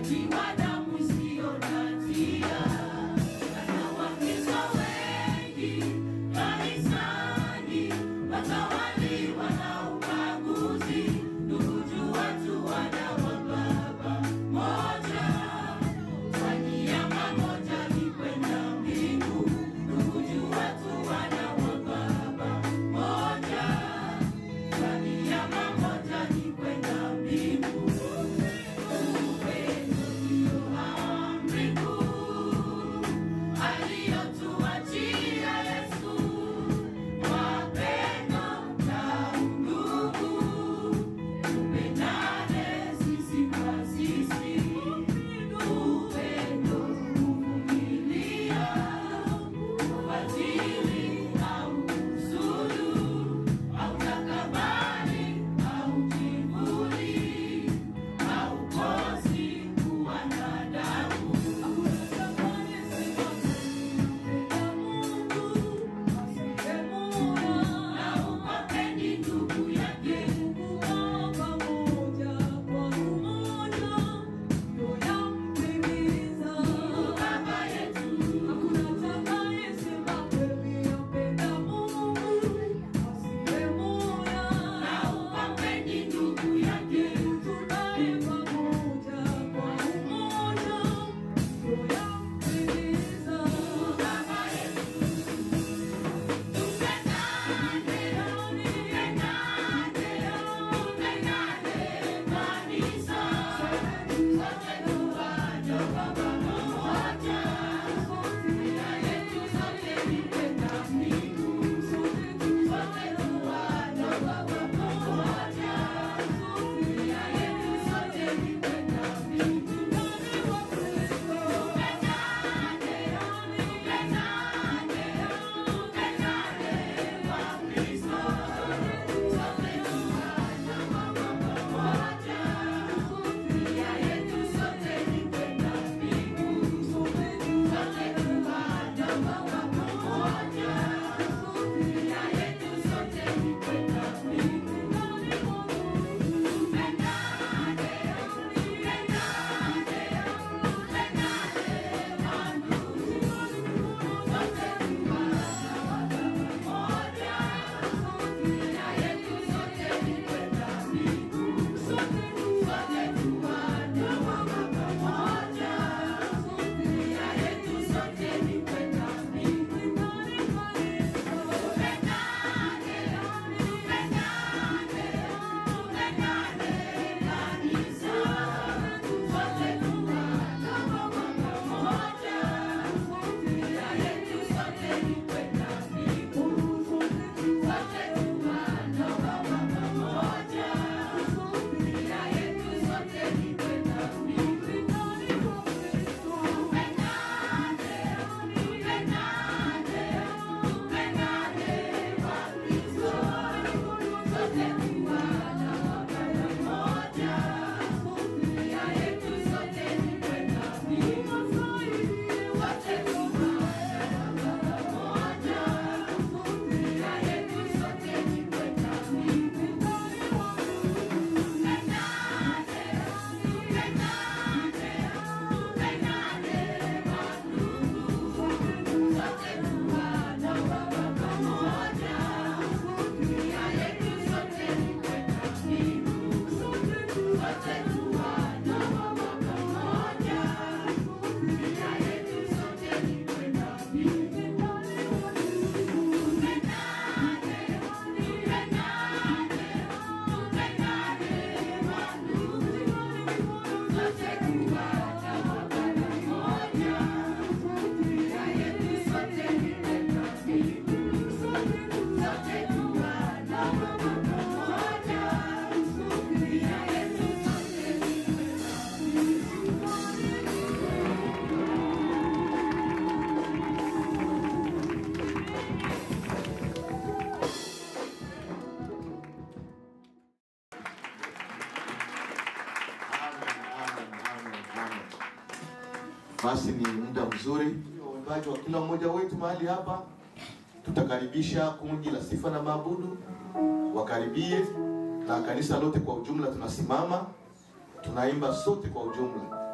Basi ni muda mzuri uimbaji wa kila mmoja wetu mahali hapa. Tutakaribisha kundi la sifa na maabudu wakaribie, na kanisa lote kwa ujumla tunasimama, tunaimba sote kwa ujumla.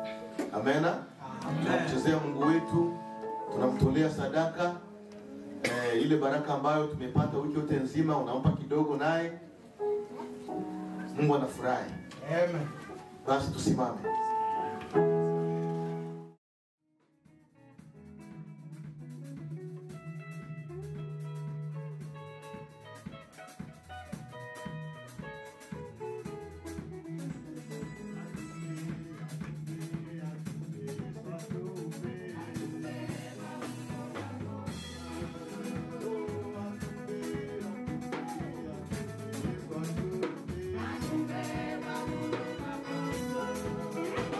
Amena. Tunamchezea Mungu wetu, tunamtolea sadaka eh, ile baraka ambayo tumepata wiki yote nzima, unampa kidogo, naye Mungu anafurahi. Amen. Basi tusimame. Thank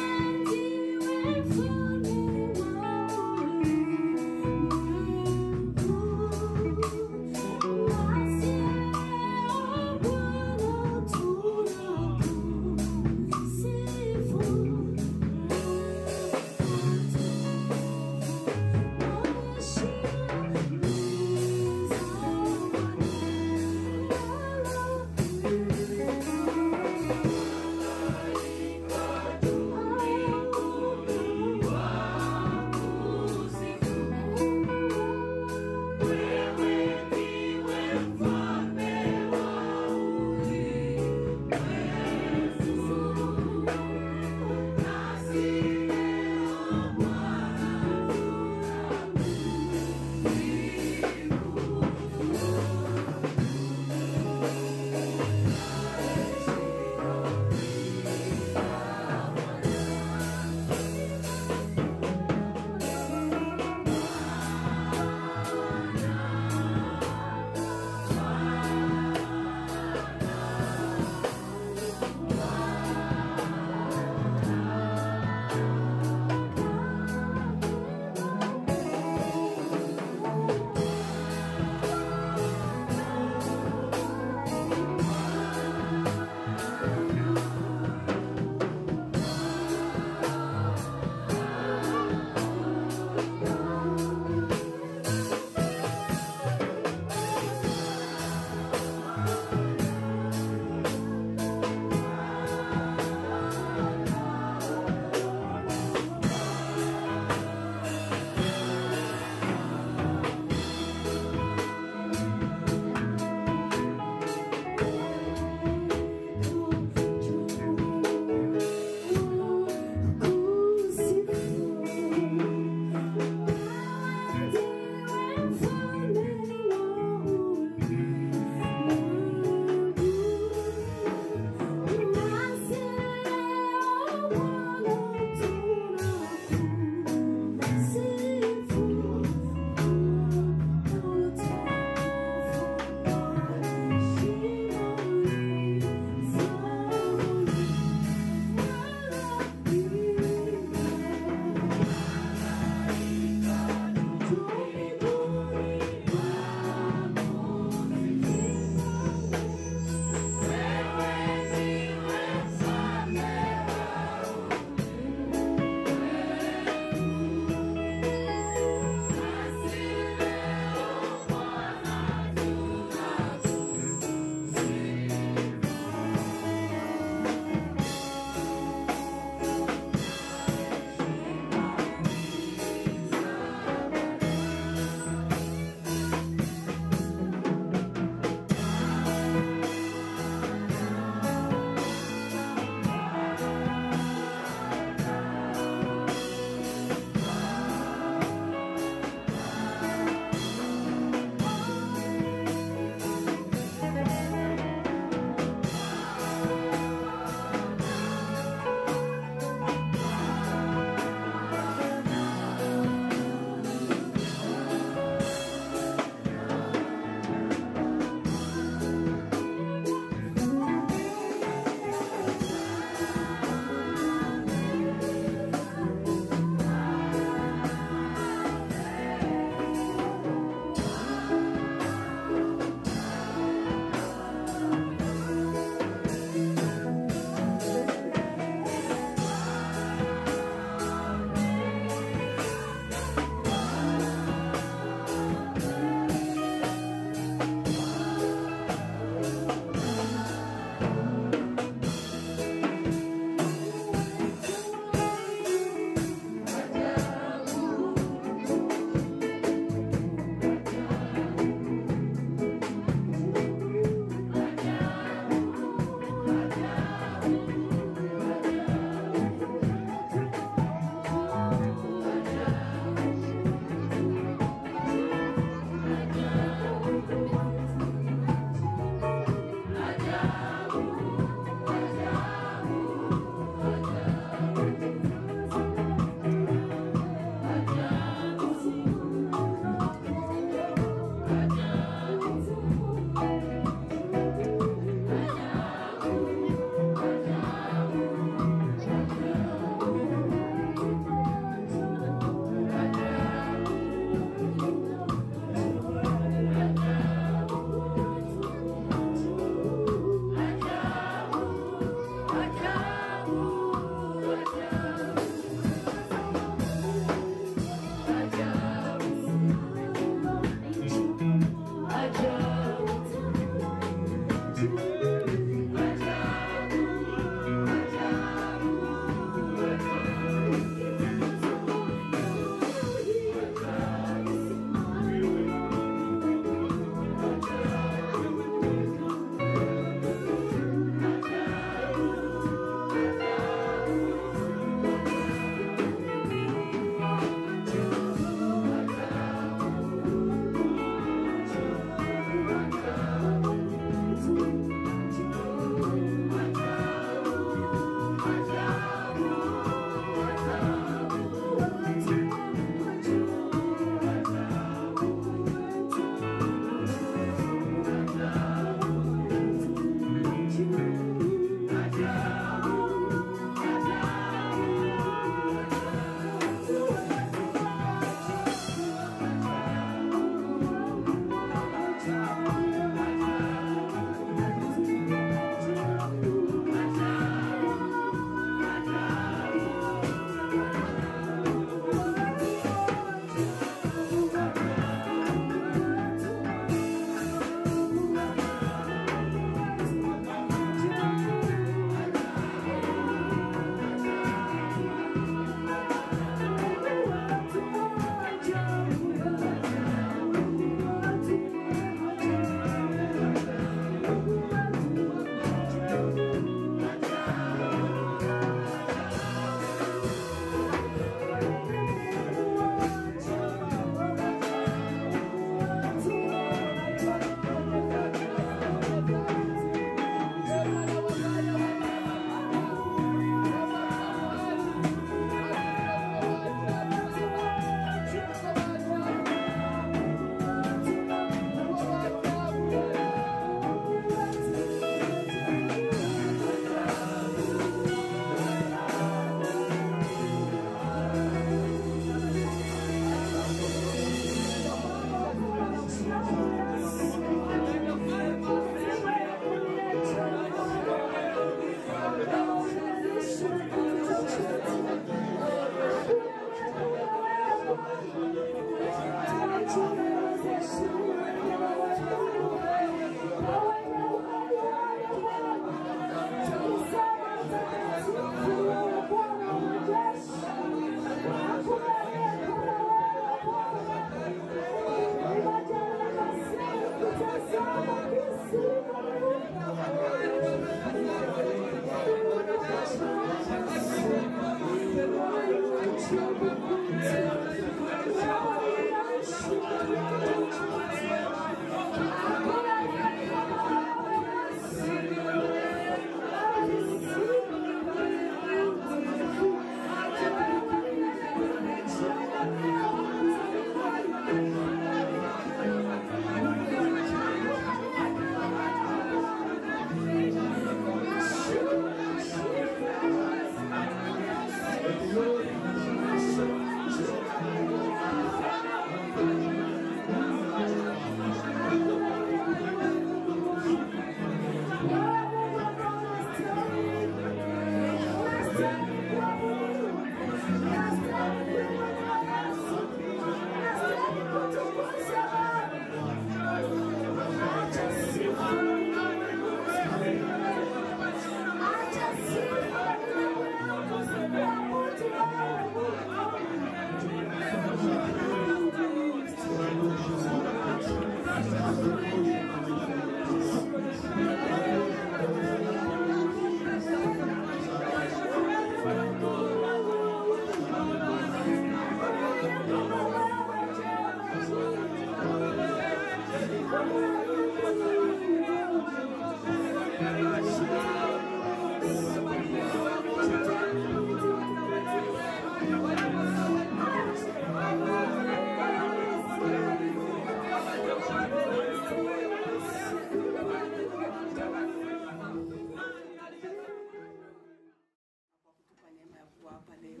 kwa kutupa neema ya kuwa hapa leo.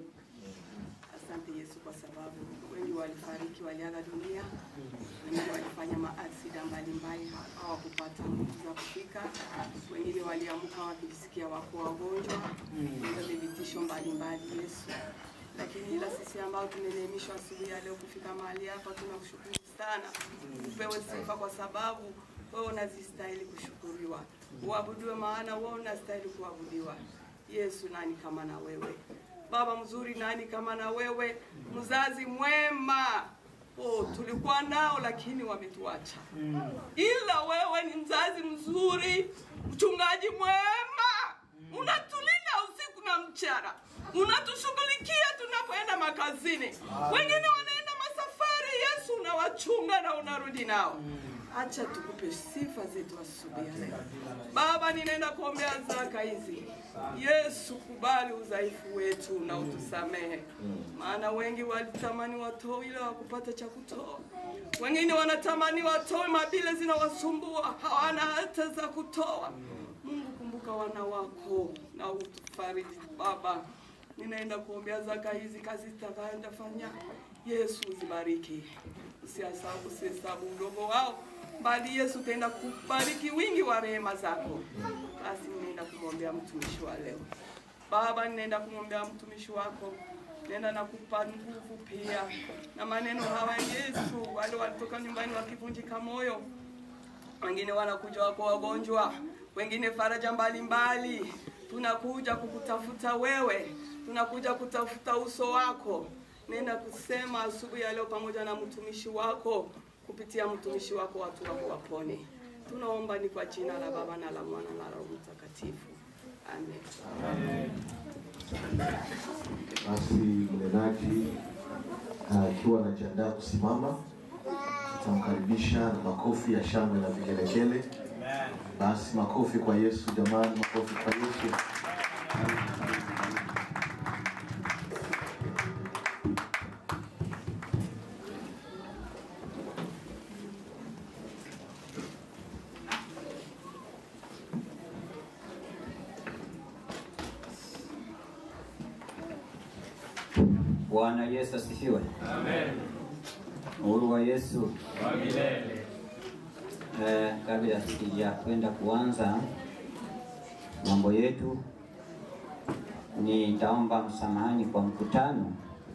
Asante Yesu kwa sababu wengi walifariki, waliaga dunia, wengine walifanya maaksida mbalimbali, hawakupata nguvu za kufika, wengine waliamka wakijisikia wako wagonjwa, na vivitisho mbalimbali Yesu. Lakini ila sisi ambao tumeneemishwa asubuhi ya leo kufika mahali hapa, tunakushukuru sana. Upewe sifa kwa sababu wewe unazistahili kushukuriwa, uabudiwe, maana wewe unastahili kuabudiwa. Yesu, nani kama na wewe? Baba mzuri, nani kama na wewe? Mzazi mwema. Oh, tulikuwa nao lakini wametuacha, ila wewe ni mzazi mzuri, mchungaji mwema, unatulinda usiku na mchana, unatushughulikia tunapoenda makazini. Wengine wanaenda masafari, Yesu unawachunga na unarudi nao. Acha tukupe sifa zetu asubuhi ya leo. Baba, ninaenda kuombea zaka hizi. Yesu, kubali udhaifu wetu na utusamehe, maana wengi walitamani watoe ila wakupata cha kutoa. Wengine wanatamani watoe, mabile zinawasumbua, hawana hata za kutoa. Mungu, kumbuka wana wako na utufariji Baba. Ninaenda kuombea zaka hizi, kazi zitakayoenda fanya. Yesu uzibariki, usihesabu usihesabu udogo wao, bali Yesu utaenda kubariki wingi wa rehema zako. Basi ninaenda kumwombea mtumishi wa leo Baba, ninaenda kumwombea mtumishi wako, nenda na kupa nguvu pia na maneno hawa Yesu. Wale walitoka nyumbani wakivunjika moyo, wengine wanakuja wako wagonjwa, wengine faraja mbalimbali. Tunakuja kukutafuta wewe, tunakuja kutafuta uso wako. Nenda kusema asubuhi ya leo pamoja na mtumishi wako, kupitia mtumishi wako watu wako wapone. Tunaomba ni kwa jina la Baba na la Mwana na la Roho Mtakatifu, amen. Basi mnenaji akiwa anajiandaa kusimama, tutamkaribisha na makofi ya shangwe na vigelegele. Basi makofi kwa Yesu jamani, makofi kwa Yesu. Bwana Yesu asifiwe. Amen. Uhuru wa Yesu. Wa milele. Eh, kabla sija kwenda kuanza mambo yetu, nitaomba msamahani kwa mkutano.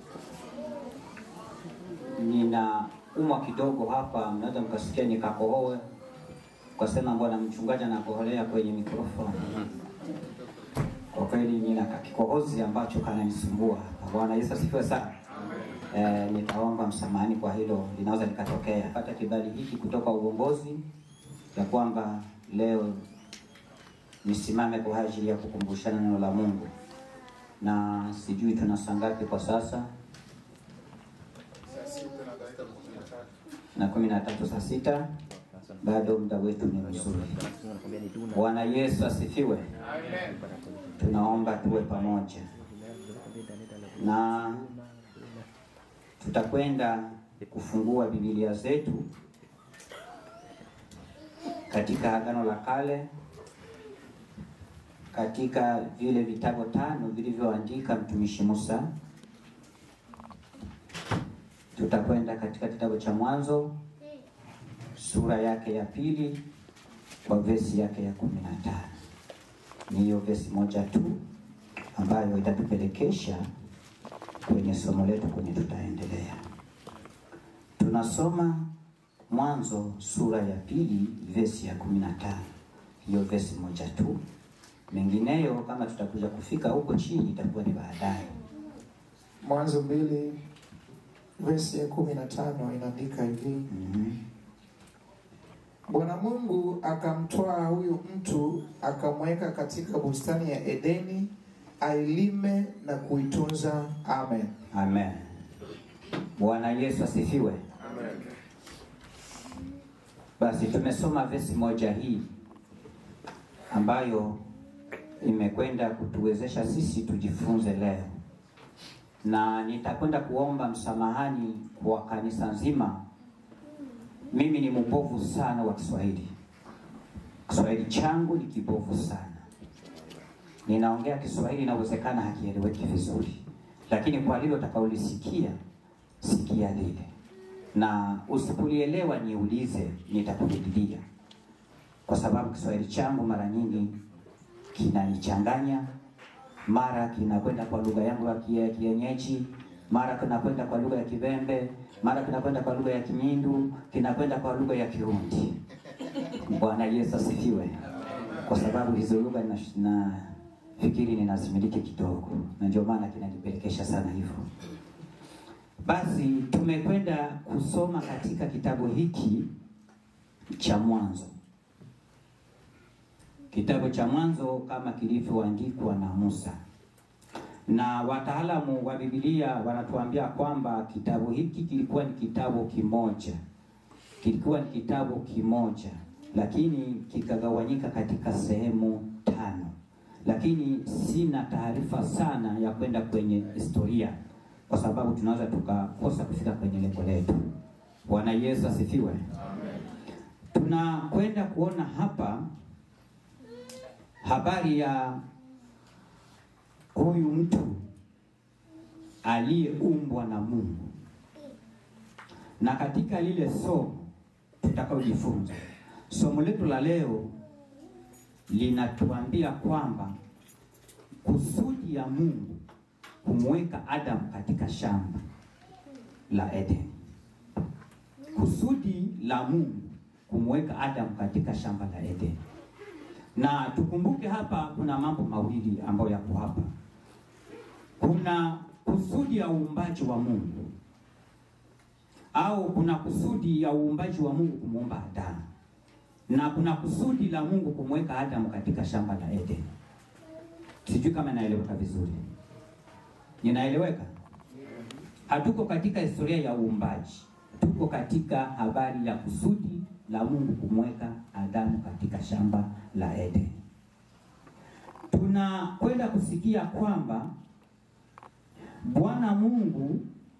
Nina umwa kidogo hapa, mnaweza mkasikia nikakohoe, ukasema bwana mchungaji anakoholea kwenye mikrofoni. Kwa kweli nina kakikohozi ambacho kananisumbua hapa. Bwana Yesu asifiwe sana. Eh, nitaomba msamahani kwa hilo, linaweza likatokea. Pata kibali hiki kutoka uongozi ya kwamba leo nisimame kwa ajili ya kukumbushana neno la Mungu, na sijui tuna saa ngapi kwa sasa. na kumi na tatu saa sita bado muda wetu ni mzuri. Bwana Yesu asifiwe. Tunaomba tuwe pamoja na tutakwenda kufungua Biblia zetu katika Agano la Kale, katika vile vitabu tano vilivyoandika mtumishi Musa. Tutakwenda katika kitabu cha Mwanzo sura yake ya pili kwa vesi yake ya kumi na tano. Ni hiyo vesi moja tu ambayo itatupelekesha kwenye somo letu kwenye tutaendelea. Tunasoma Mwanzo sura ya pili vesi ya kumi na tano, hiyo vesi moja tu. Mengineyo kama tutakuja kufika huko chini itakuwa ni baadaye. Mwanzo mbili vesi ya kumi na tano inaandika hivi: Mhm. Bwana Mungu akamtwaa huyu mtu akamweka katika bustani ya Edeni ailime na kuitunza. Amen. Amen. Bwana Yesu asifiwe. Basi tumesoma vesi moja hii ambayo imekwenda kutuwezesha sisi tujifunze leo, na nitakwenda kuomba msamahani kwa kanisa nzima. Mimi ni mbovu sana wa Kiswahili. Kiswahili changu ni kibovu sana. Ninaongea Kiswahili inawezekana hakieleweki vizuri, lakini kwa lile utakaolisikia sikia lile, na usipolielewa niulize, nitakurudilia, kwa sababu Kiswahili changu mara nyingi kinanichanganya. Mara kinakwenda kwa lugha yangu ya kie- kienyeji, mara kinakwenda kwa lugha ya Kibembe, mara kinakwenda kwa lugha ya Kinyindu, kinakwenda kwa lugha ya Kirundi. Bwana Yesu asifiwe. Kwa sababu hizo lugha na, na fikiri ninazimiliki kidogo, na ndio maana kinanipelekesha sana hivyo. Basi tumekwenda kusoma katika kitabu hiki cha Mwanzo, kitabu cha Mwanzo kama kilivyoandikwa na Musa, na wataalamu wa Biblia wanatuambia kwamba kitabu hiki kilikuwa ni kitabu kimoja, kilikuwa ni kitabu kimoja, lakini kikagawanyika katika sehemu tano, lakini sina taarifa sana ya kwenda kwenye historia kwa sababu tunaweza tukakosa kufika kwenye lengo letu. Bwana Yesu asifiwe. Tunakwenda kuona hapa habari ya huyu mtu aliyeumbwa na Mungu, na katika lile somo tutakaojifunza, somo letu la leo linatuambia kwamba kusudi ya Mungu kumweka Adamu katika shamba la Eden. Kusudi la Mungu kumweka Adamu katika shamba la Eden. Na tukumbuke hapa kuna mambo mawili ambayo yako hapa. Kuna kusudi ya uumbaji wa Mungu au kuna kusudi ya uumbaji wa Mungu kumuumba Adamu, na kuna kusudi la Mungu kumweka Adamu katika shamba la Eden. Sijui kama inaeleweka vizuri. Ninaeleweka? Hatuko katika historia ya uumbaji, tuko katika habari ya kusudi la Mungu kumweka Adamu katika shamba la Eden. Tunakwenda kusikia kwamba Bwana Mungu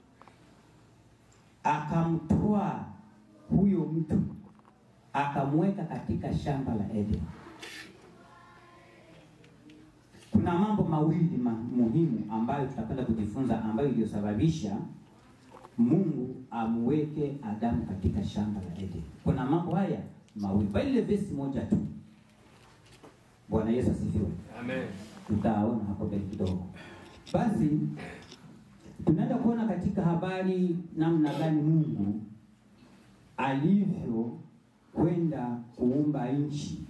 akamtwaa huyo mtu akamweka katika shamba la Eden. Kuna mambo mawili ma muhimu ambayo tutakwenda kujifunza ambayo iliyosababisha Mungu amweke Adamu katika shamba la Eden. Kuna mambo haya mawili, bali ile vesi moja tu. Bwana Yesu asifiwe. Amen. Tutaona hapo mbele kidogo. Basi tunaenda kuona katika habari namna gani Mungu alivyo kwenda kuumba nchi.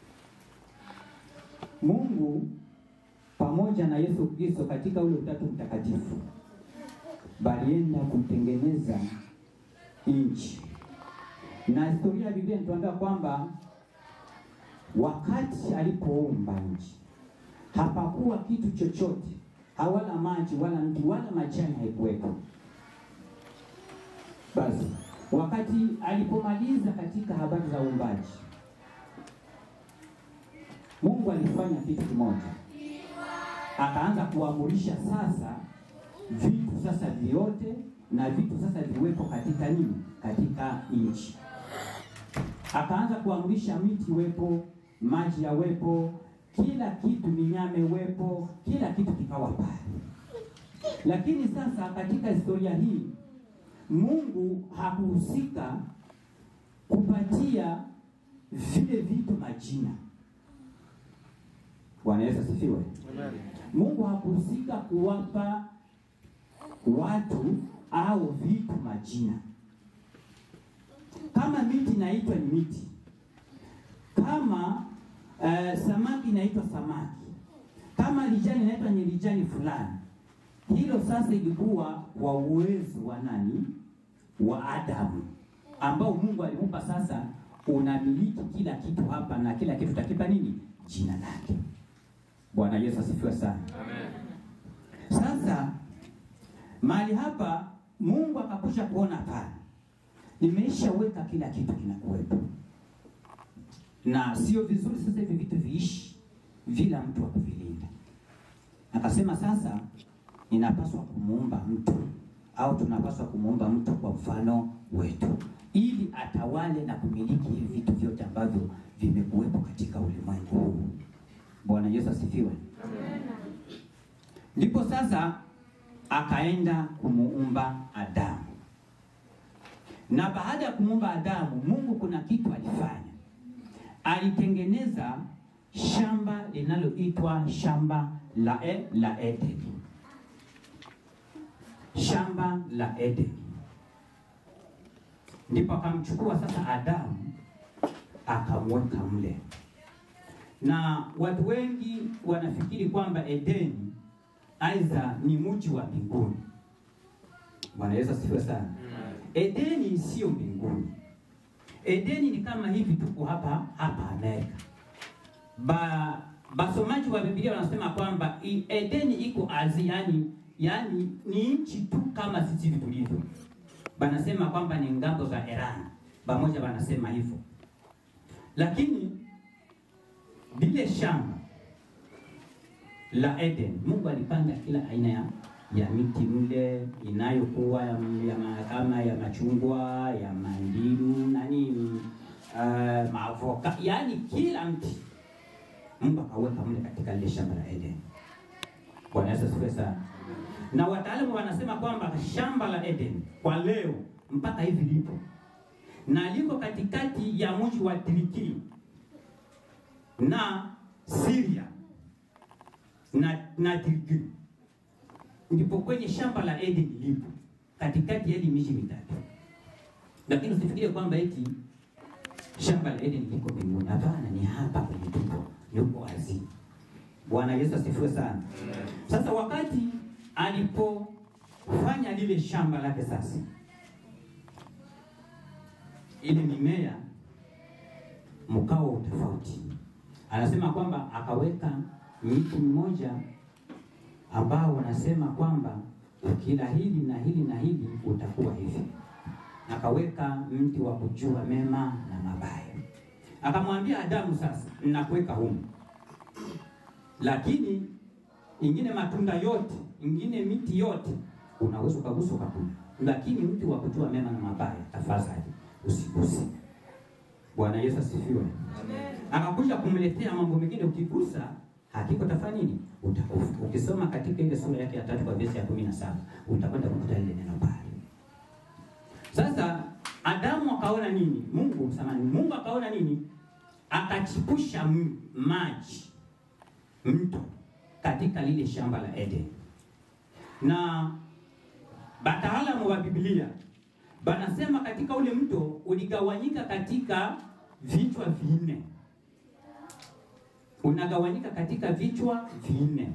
Mungu pamoja na Yesu Kristo katika ule utatu mtakatifu balienda kutengeneza nchi, na historia ya Biblia inatuambia kwamba wakati alipoumba nchi hapakuwa kitu chochote, hawala maji wala mti wala majani haikuwepo. Basi wakati alipomaliza katika habari za uumbaji, Mungu alifanya kitu kimoja, akaanza kuamurisha sasa vitu sasa vyote na vitu sasa viwepo katika nini, katika nchi. Akaanza kuamurisha miti iwepo, maji yawepo, kila kitu, minyama iwepo, kila kitu kikawa pale. Lakini sasa katika historia hii Mungu hakuhusika kupatia vile vitu majina. Bwana Yesu asifiwe. Mungu hakuhusika kuwapa watu au vitu majina. Kama miti inaitwa ni miti, kama uh, samaki inaitwa samaki, kama lijani inaitwa ni lijani fulani. Hilo sasa ilikuwa kwa uwezo wa nani? Wa Adamu, ambao Mungu alimupa sasa, unamiliki kila kitu hapa na kila kitu takipa nini? Jina lake. Bwana Yesu asifiwe sana. Amen. Sasa mahali hapa Mungu akakusha kuona pale, nimeshaweka kila kitu kinakuwepo, na sio vizuri sasa hivi vitu viishi bila mtu wa kuvilinda. Akasema sasa ninapaswa kumuumba mtu au tunapaswa kumuumba mtu kwa mfano wetu, ili atawale na kumiliki hivi vitu vyote ambavyo vimekuwepo katika ulimwengu huu. Bwana Yesu asifiwe. Ndipo sasa akaenda kumuumba Adamu, na baada ya kumuumba Adamu, Mungu kuna kitu alifanya. Alitengeneza shamba linaloitwa shamba la, e, la Eden, shamba la Eden. Ndipo akamchukua sasa Adamu akamweka mle, na watu wengi wanafikiri kwamba Edeni aidha ni mji wa mbinguni. Bwana Yesu asifiwe sana. Edeni sio mbinguni. Edeni ni kama hivi tuko hapa hapa Amerika. Ba basomaji wa Biblia wanasema kwamba i- Edeni iko Asia, yani, yani ni nchi tu kama sisi hivi tulivyo. Banasema kwamba ni ngambo za Iran, pamoja wanasema hivyo, lakini lile shamba la Eden, Mungu alipanda kila aina ya, ya miti mle inayokuwa ya, ya ma- kama ya machungwa ya mandimu nani uh, maavoka, yaani kila mti Mungu akaweka mle katika lile shamba la Eden. Bwana Yesu asifiwe sana. Na wataalamu wanasema kwamba shamba la Eden kwa leo mpaka hivi lipo na liko katikati ya mji wa Tiriki na Syria na, na Tirki ndipo kwenye shamba la Eden lipo katikati ya hii miji mitatu, lakini usifikirie kwamba eti shamba la Eden liko mbinguni. Hapana, ni hapa kwenye tupo, yuko azi. Bwana Yesu asifiwe sana. Sasa wakati alipofanya lile shamba lake sasa, ile mimea mkao wa tofauti, anasema kwamba akaweka miti mmoja ambao wanasema kwamba ukila hili na hili na hili utakuwa hivi. Akaweka mti wa kujua mema na mabaya, akamwambia Adamu, sasa nakuweka humu, lakini ingine matunda yote, ingine miti yote unaweza ukagusa ukakula, lakini mti wa kujua mema na mabaya tafadhali usiguse. Bwana Yesu asifiwe. Akakuja kumletea mambo mengine, ukigusa hakika utafanya nini? Utakufa. Ukisoma katika ile sura yake ya tatu kwa verse ya kumi na saba utakwenda kukuta ile neno pale. Sasa Adamu akaona nini? Mungu samani, Mungu akaona nini? Akachipusha m- maji mto katika lile shamba la Eden, na wataalamu wa Biblia banasema katika ule mto uligawanyika katika vichwa vinne unagawanyika katika vichwa vinne.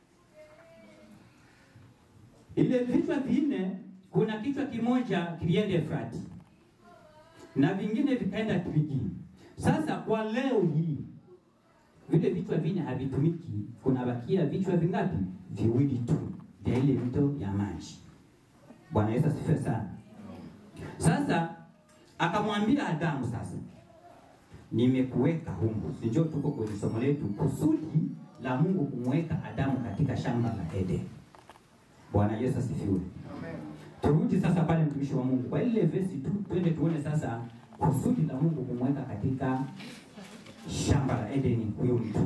Ile vichwa vinne, kuna kichwa kimoja kilienda Efrati na vingine vikaenda Tigiri. Sasa kwa leo hii vile vichwa vinne havitumiki, kunabakia vichwa vingapi? Viwili tu vya ile mto ya maji. Bwana Yesu asifiwe sana. Sasa akamwambia Adamu, sasa nimekuweka humu, si njoo tuko kwenye somo letu, kusudi la Mungu kumweka Adamu katika shamba la Eden. Bwana Yesu asifiwe. Turudi sasa pale, mtumishi wa Mungu, kwa ile vesi tu, twende tuone sasa kusudi la Mungu kumweka katika shamba la Edeni huyo mtu.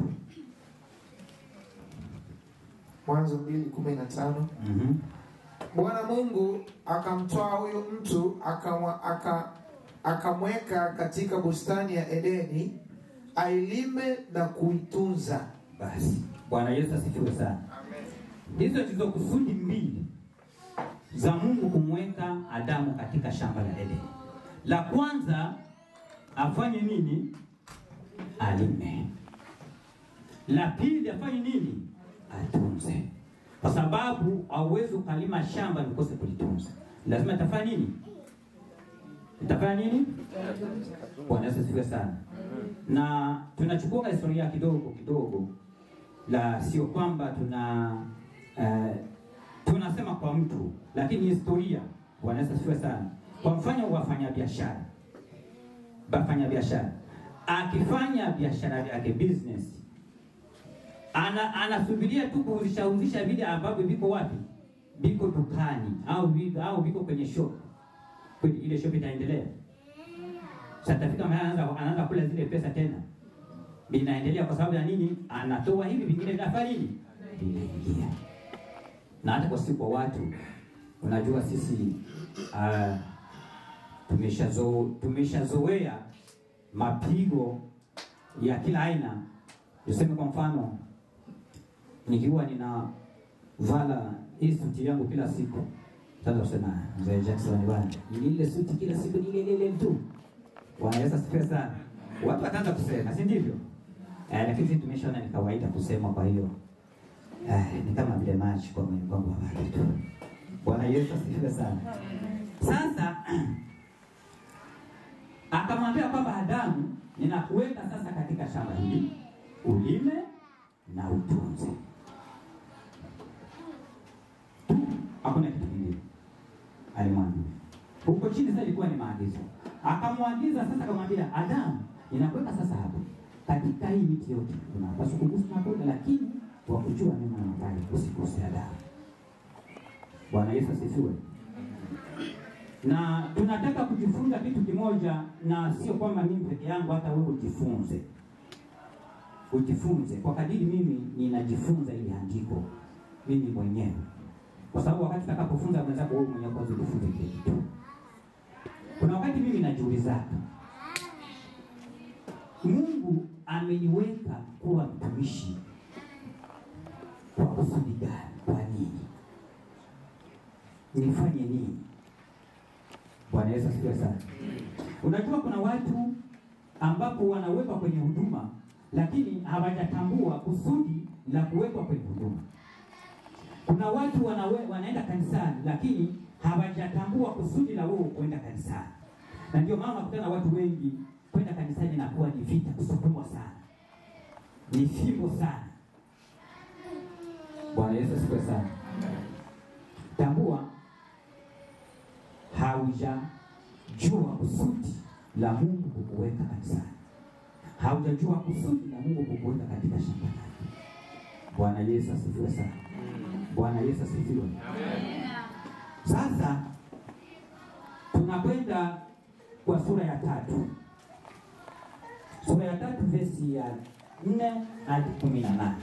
Mwanzo mbili kumi na tano. Mhm. Bwana Mungu akamtoa huyo mtu akamwa- aka- akamweka katika bustani ya Edeni ailime na kuitunza. Basi Bwana Yesu asifiwe sana. Hizo ndizo kusudi mbili za Mungu kumweka Adamu katika shamba la Edeni. La kwanza afanye nini? Alime. La pili afanye nini? Atunze, kwa sababu hauwezi ukalima shamba nikose kulitunza. Lazima itafanya nini? Itafanya nini? Bwana Yesu asifiwe sana. Na tunachukua historia kidogo kidogo, la sio kwamba tuna eh, tunasema kwa mtu, lakini historia. Bwana Yesu asifiwe sana. Kwa mfano wafanya biashara, bafanya biashara akifanya biashara yake business, ana anasubiria tu kuuzisha uzisha vile ambavyo viko wapi, viko dukani au vi- au viko kwenye shop, kweli ile shop itaendelea sasa tafika mahali anaanza anaanza kula zile pesa tena, vinaendelea kwa sababu ya nini? Anatoa hivi, vingine vinafanya nini? Vinaingia. Na hata kwa siku kwa watu, unajua sisi uh, tumeshazo tumeshazoea mapigo ya kila aina. Tuseme kwa mfano, nikiwa nina vala hii suti yangu kila siku, sasa kusema mzee Jackson bwana, ni ile suti kila siku ni ile ile ile tu Bwana Yesu asifiwe sana. Watu wataanza kusema, si ndivyo? Eh, lakini sisi tumeshaona ni kawaida kusema, kwa hiyo eh, ni kama vile maji kwa mwili wangu wa maji tu. Bwana Yesu asifiwe sana. Sasa akamwambia kwamba Adamu, ninakuweka sasa katika shamba hili ulime na utunze tu, hakuna kitu kingine. Alimwambia huko chini, sasa ilikuwa ni maagizo akamwagiza sasa, akamwambia Adamu, ninakuweka sasa hapa katika hii miti yote, unapaswa kugusa matunda, lakini kwa kujua mema na mabaya usiguse Adamu. Bwana Yesu asifiwe. Na tunataka kujifunza kitu kimoja, na sio kwamba mimi peke yangu, hata wewe ujifunze, ujifunze kwa kadiri mimi ninajifunza ili andiko mimi mwenyewe, kwa sababu wakati utakapofunza mwenzako, wewe mwenyewe kwanza ujifunze kile kitu. Kuna wakati mimi najiuliza, Mungu ameniweka kuwa mtumishi kwa kusudi gani? Kwa nini? Nifanye nini? Bwana Yesu asifiwe sana. Unajua kuna watu ambapo wanawekwa kwenye huduma lakini hawajatambua kusudi la kuwekwa kwenye huduma. Kuna watu wanawe, wanaenda kanisani lakini hawajatambua kusudi la wao kwenda kanisani, na ndio maana nakutana watu wengi kwenda kanisani inakuwa ni vita, kusukumwa sana, ni fimbo sana. Bwana Yesu asifiwe sana. Tambua haujajua kusudi la Mungu kukuweka kanisani, haujajua kusudi la Mungu kukuweka katika shamba lake. Bwana Yesu asifiwe sana. Bwana Yesu asifiwe. Sasa tunakwenda kwa sura ya tatu, sura ya tatu vesi ya nne hadi kumi na nane.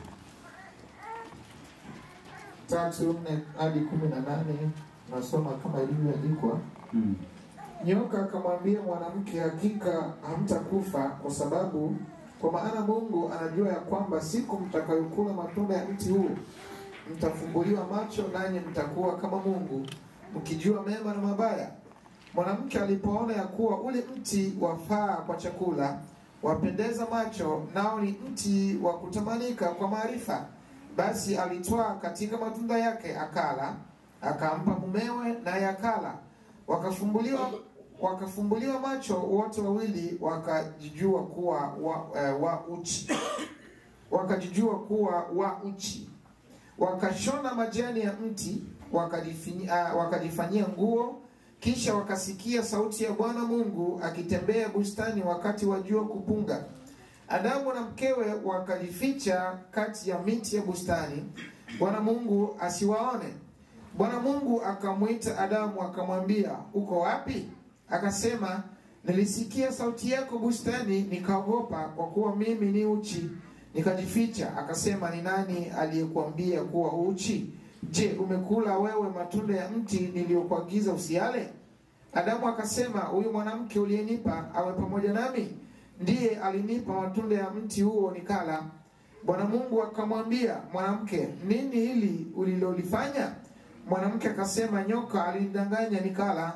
tatu nne hadi kumi na nane nasoma kama ilivyoandikwa. Mm. Nyoka akamwambia mwanamke, hakika hamtakufa, kwa sababu kwa maana Mungu anajua ya kwamba siku mtakayokula matunda ya mti huu mtafumbuliwa macho, nanyi mtakuwa kama Mungu, mkijua mema na mabaya. Mwanamke alipoona ya kuwa ule mti wafaa kwa chakula, wapendeza macho, nao ni mti wa kutamanika kwa maarifa, basi alitwaa katika matunda yake akala, akampa mumewe, naye akala. Wakafumbuliwa wakafumbuliwa macho wote wawili, wakajijua kuwa wa, eh, wa uchi wakajijua kuwa wa uchi wakashona majani ya mti wakajifanyia, uh, wakajifanyia nguo Kisha wakasikia sauti ya Bwana Mungu akitembea bustani wakati wa jua kupunga. Adamu na mkewe wakajificha kati ya miti ya bustani, Bwana Mungu asiwaone. Bwana Mungu akamwita Adamu akamwambia, uko wapi? Akasema, nilisikia sauti yako bustani, nikaogopa, kwa kuwa mimi ni uchi, nikajificha. Akasema, ni nani aliyekuambia kuwa uchi? Je, umekula wewe matunda ya mti niliyokuagiza usiale? Adamu akasema, huyu mwanamke uliyenipa awe pamoja nami, ndiye alinipa matunda ya mti huo nikala. Bwana Mungu akamwambia mwanamke, nini hili ulilolifanya? Mwanamke akasema, nyoka alinidanganya nikala.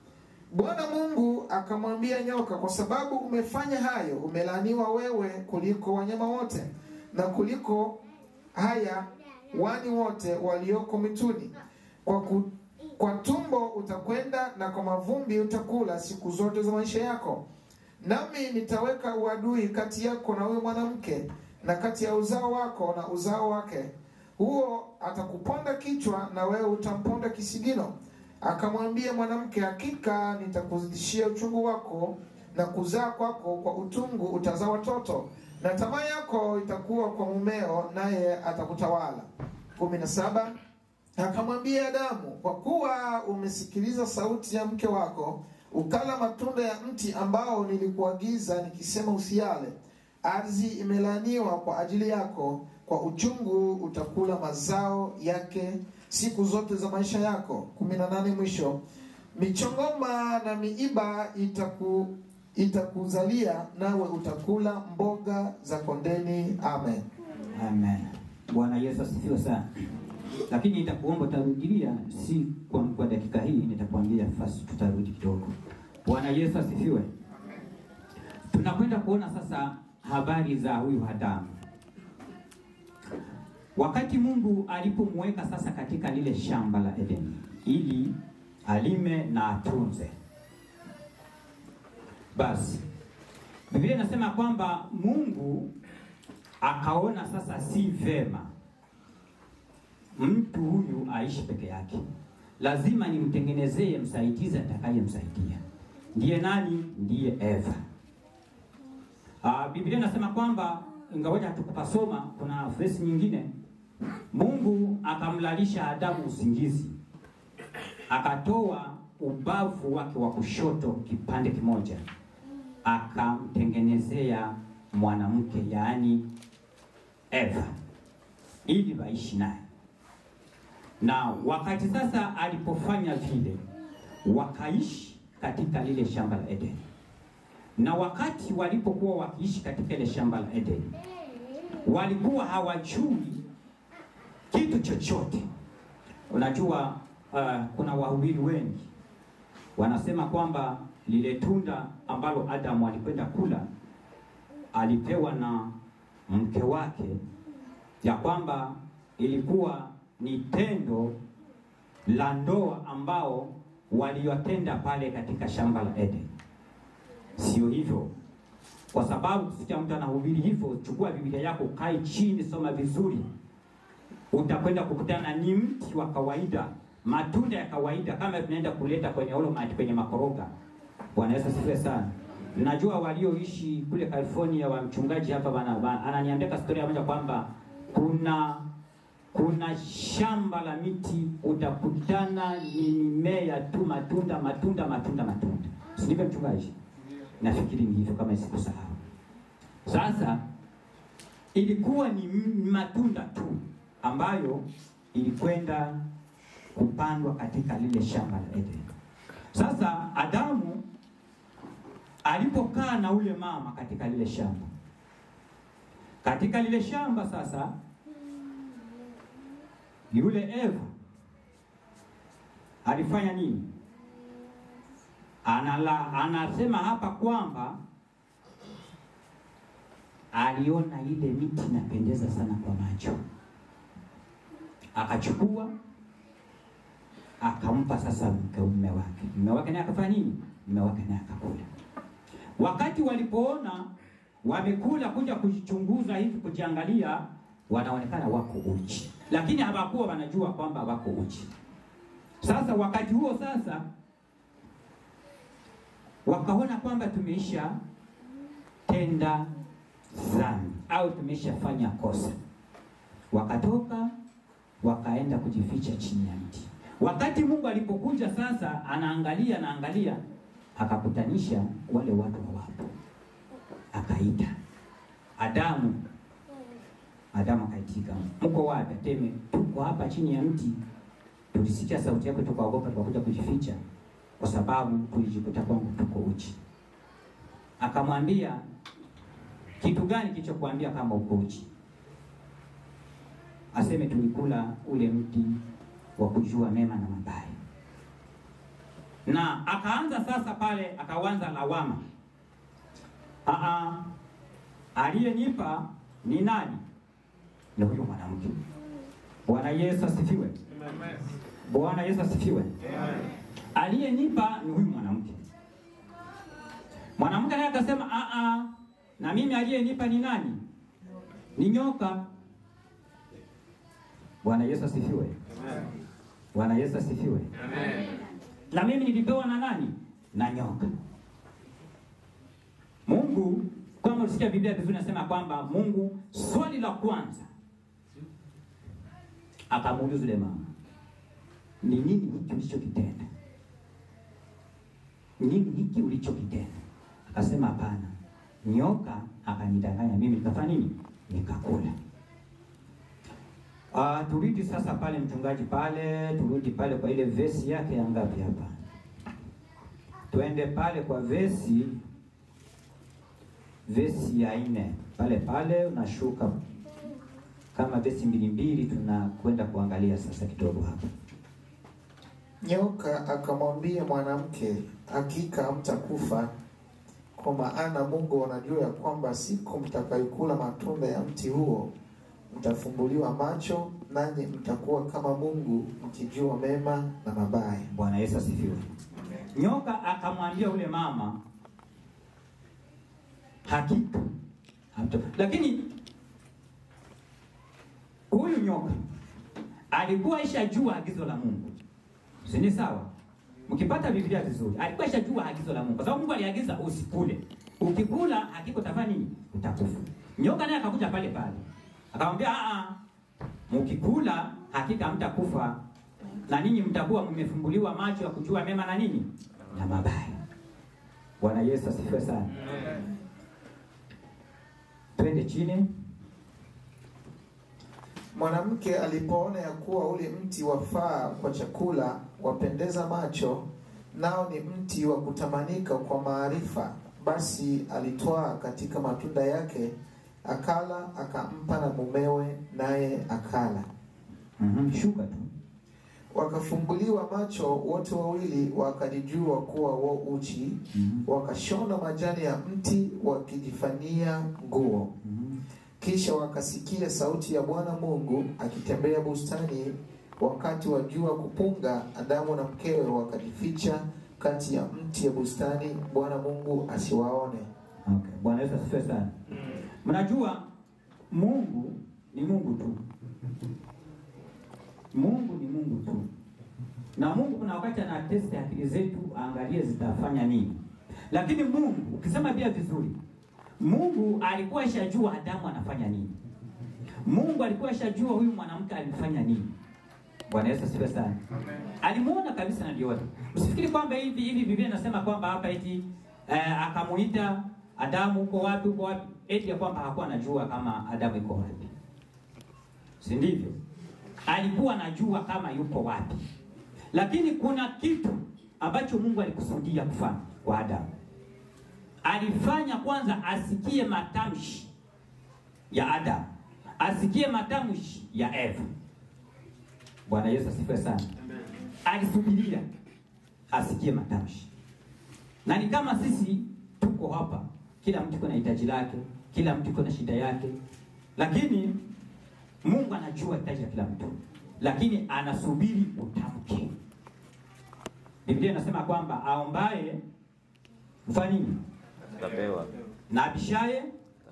Bwana Mungu akamwambia nyoka, kwa sababu umefanya hayo, umelaaniwa wewe kuliko wanyama wote na kuliko haya wani wote walioko mituni. Kwa, ku, kwa tumbo utakwenda na kwa mavumbi utakula siku zote za maisha yako. Nami nitaweka uadui kati yako na huyo mwanamke na kati ya uzao wako na uzao wake, huo atakuponda kichwa na wewe utamponda kisigino. Akamwambia mwanamke, hakika nitakuzidishia uchungu wako na kuzaa kwako kwa utungu utazaa watoto, na tamaa yako itakuwa kwa mumeo, naye atakutawala. kumi na saba. Akamwambia Adamu, kwa kuwa umesikiliza sauti ya mke wako, ukala matunda ya mti ambao nilikuagiza nikisema usiale, ardhi imelaaniwa kwa ajili yako, kwa uchungu utakula mazao yake siku zote za maisha yako. kumi na nane. Mwisho, michongoma na miiba itaku itakuzalia nawe utakula mboga za kondeni. Amen. Amen. Bwana Yesu asifiwe sana. Lakini nitakuomba utarudilia, si kwa, kwa dakika hii, nitakwambia fasi, tutarudi kidogo. Bwana Yesu asifiwe. Tunakwenda kuona sasa habari za huyu Adamu. Wakati Mungu alipomweka sasa katika lile shamba la Edeni ili alime na atunze, basi Biblia inasema kwamba Mungu akaona sasa si vema mtu huyu aishi peke yake, lazima nimtengenezee msaidizi atakayemsaidia. Ndiye nani? Ndiye Eva. Ah, Biblia inasema kwamba ingawaje hatukupasoma, kuna verse nyingine, Mungu akamlalisha Adamu usingizi, akatoa ubavu wake wa kushoto kipande kimoja, akamtengenezea mwanamke, yaani Eva, ili waishi naye. Na wakati sasa alipofanya vile, wakaishi katika lile shamba la Edeni na wakati walipokuwa wakiishi katika ile shamba la Edeni, walikuwa hawajui kitu chochote. Unajua, uh, kuna wahubiri wengi wanasema kwamba lile tunda ambalo Adamu alikwenda kula alipewa na mke wake, ya kwamba ilikuwa ni tendo la ndoa ambao waliotenda pale katika shamba la Edeni. Sio hivyo, kwa sababu kusikia mtu anahubiri hivyo, chukua Biblia yako, kae chini, soma vizuri, utakwenda kukutana ni mti wa kawaida, matunda ya kawaida, kama tunaenda kuleta kwenye olomati, kwenye makoroga. Bwana Yesu asifiwe sana. Najua walioishi kule California wa mchungaji hapa bana, bana ananiambia historia moja kwamba kuna kuna shamba la miti utakutana ni mimea tu, matunda matunda matunda matunda, si ndivyo mchungaji? Nafikiri ni hivyo kama sikusahau. Sasa ilikuwa ni matunda tu ambayo ilikwenda kupandwa katika lile shamba la Edeni. Sasa Adamu alipokaa na ule mama katika lile shamba, katika lile shamba sasa, yule Eva alifanya nini? Anala, anasema hapa kwamba aliona ile miti inapendeza sana kwa macho, akachukua akampa sasa mke mume wake. Mume wake naye akafanya nini? Mume wake naye akakula. Wakati walipoona wamekula, kuja kujichunguza hivi, kujiangalia, wanaonekana wako uchi, lakini hawakuwa wanajua kwamba wako uchi. Sasa wakati huo sasa wakaona kwamba tumeisha tenda dhambi au tumeshafanya kosa, wakatoka wakaenda kujificha chini ya mti. Wakati Mungu alipokuja sasa, anaangalia anaangalia, akakutanisha wale watu hawapo, akaita Adamu. Adamu akaitika, mko wapi? Ateme, tuko hapa chini ya mti, tulisikia sauti yako tukaogopa, tukakuja kujificha kwa sababu tulijikuta kwamba tuko uchi. Akamwambia, kitu gani kilichokuambia kama uko uchi? Aseme tulikula ule mti wa kujua mema na mabaya. Na akaanza sasa pale, akaanza lawama. Aa, aliyenipa ni nani? Ni huyu mwanamke. Bwana Yesu asifiwe. Bwana Yesu asifiwe. Aliyenipa ni huyu mwanamke. Mwanamke naye akasema aa, na mimi aliyenipa ni nani? Ni nyoka. Bwana Yesu asifiwe. Bwana Yesu asifiwe. Na mimi nilipewa na nani? Na nyoka. Mungu kama ulisikia Biblia vizuri nasema kwamba Mungu swali la kwanza akamuuliza yule mama, ni nini hiki ulichokitenda? Nini hiki ulichokitenda? Akasema hapana, nyoka akanidanganya mimi, nikafanya nini? Nikakula. Uh, turudi sasa pale mchungaji pale, turudi pale kwa ile vesi yake ya ngapi hapa? Twende pale kwa vesi vesi ya nne pale pale, unashuka kama vesi mbili mbili, tunakwenda kuangalia sasa kidogo hapa. Nyoka akamwambia mwanamke, hakika hamtakufa, kwa maana Mungu anajua ya kwamba siku mtakayokula matunda ya mti huo mtafumbuliwa macho, nanyi mtakuwa kama Mungu, mkijua mema na mabaya. Bwana Yesu asifiwe. Nyoka akamwambia ule mama, hakika hamta. Lakini huyu nyoka alikuwa ishajua agizo la Mungu, si ni sawa? Mkipata Biblia vizuri, alikuwa ishajua agizo la Mungu, kwa sababu Mungu aliagiza usikule. Ukikula hakika utafanya nini? Utakufa. Nyoka naye akakuja pale pale akamwambia, a mkikula hakika hamtakufa, na ninyi mtakuwa mmefumbuliwa macho ya kujua mema na nini na mabaya. Bwana Yesu asifiwe sana. Twende chini. Mwanamke alipoona ya kuwa ule mti wafaa kwa chakula, wapendeza macho, nao ni mti wa kutamanika kwa maarifa, basi alitwaa katika matunda yake, akala, akampa na mumewe, naye akala. Mhm, shuka tu. Wakafumbuliwa macho wote wawili, wakajijua kuwa wo uchi, Mhm. wakashona majani ya mti, wakijifanyia nguo. Mhm. Kisha wakasikia sauti ya Bwana Mungu akitembea bustani wakati wa jua kupunga. Adamu na mkewe wakajificha kati ya mti ya bustani, Bwana Mungu asiwaone. Okay. Bwana Yesu asifiwe sana. Mnajua Mungu ni Mungu tu. Mungu ni Mungu tu. Na Mungu kuna wakati ana test akili zetu aangalie zitafanya nini. Lakini Mungu ukisema pia vizuri, Mungu alikuwa shajua Adamu anafanya nini. Mungu alikuwa shajua huyu mwanamke alifanya nini. Bwana Yesu asifiwe sana. Alimuona kabisa na aliona. Usifikiri kwamba hivi hivi Biblia inasema kwamba hapa eti eh, akamuita Adamu uko wapi uko wapi? Eti ya kwamba hakuwa anajua kama Adamu yuko wapi. Si ndivyo? Alikuwa anajua kama yuko wapi. Lakini kuna kitu ambacho Mungu alikusudia kufanya kwa Adamu. Alifanya kwanza asikie matamshi ya Adamu, asikie matamshi ya Eva. Bwana Yesu asifiwe sana. Alisubiria asikie matamshi, na ni kama sisi tuko hapa, kila mtu kuna hitaji lake, kila mtu kuna shida yake, lakini Mungu anajua hitaji la kila mtu, lakini anasubiri utamke. Biblia inasema kwamba aombaye mfanye nini? Utapewa. na abishaye.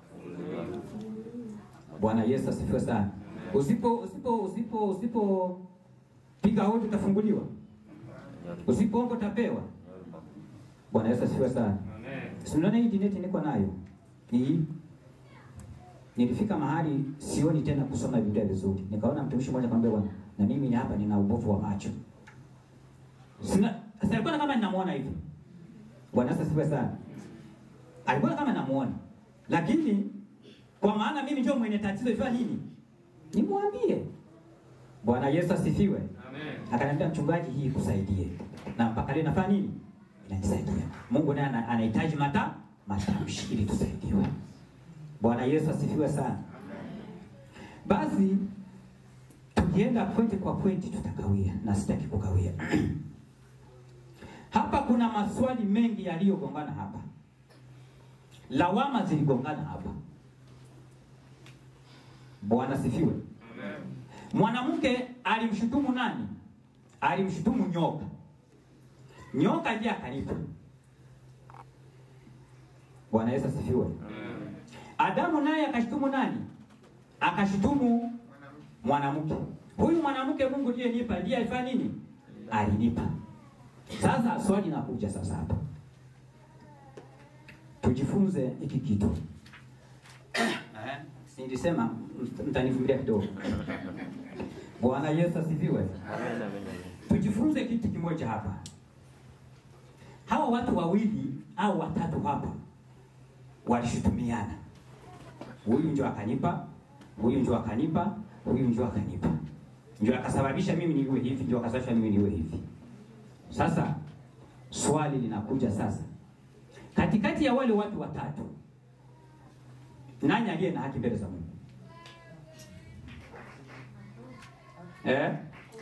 Bwana Yesu asifiwe sana. Usipo usipo usipo usipo piga hodi utafunguliwa, usipoomba utapewa. Bwana Yesu asifiwe sana. Si mnaona hii dineti niko nayo hii, nilifika mahali sioni tena kusoma Biblia vizuri, nikaona mtumishi mmoja akamwambia, bwana, na mimi hapa nina ubovu wa macho. Sina sasa, alikuwa kama ninamuona hivi. Bwana Yesu asifiwe sana. Alikuwa kama namuona, lakini kwa maana mimi ndio mwenye tatizo, ifanya nini? Nimwambie. Bwana Yesu asifiwe. Akaniambia mchungaji, hii kusaidie, na mpaka leo nafanya nini? Inanisaidia. Mungu naye ana- anahitaji mata matamshi ili tusaidiwe. Bwana Yesu asifiwe sana. Basi tukienda pointi kwa pointi tutakawia, na sitaki kukawia. hapa kuna maswali mengi yaliyogongana hapa, lawama ziligongana hapa. Bwana sifiwe. Mwanamke alimshutumu nani? Alimshutumu nyoka. Nyoka ndiye akalipa. Bwana Yesu asifiwe. Adamu naye akashutumu nani? Akashutumu mwanamke. Huyu mwanamke Mungu ndiye nipa, ndiye alifanya nini? Alinipa. Sasa swali nakuja sasa hapa, tujifunze hiki kitu. Eh, Nilisema mt- mtanivumilia kidogo. Bwana Yesu asifiwe. Tujifunze kitu kimoja hapa. Hawa watu wawili au watatu hapa walishutumiana, huyu ndio akanipa, huyu ndio akanipa, huyu ndio akanipa, ndio akasababisha mimi niwe hivi, ndio akasababisha mimi niwe hivi. Sasa swali linakuja sasa, katikati ya wale watu watatu, nani aliye na haki mbele za Mungu? Eh?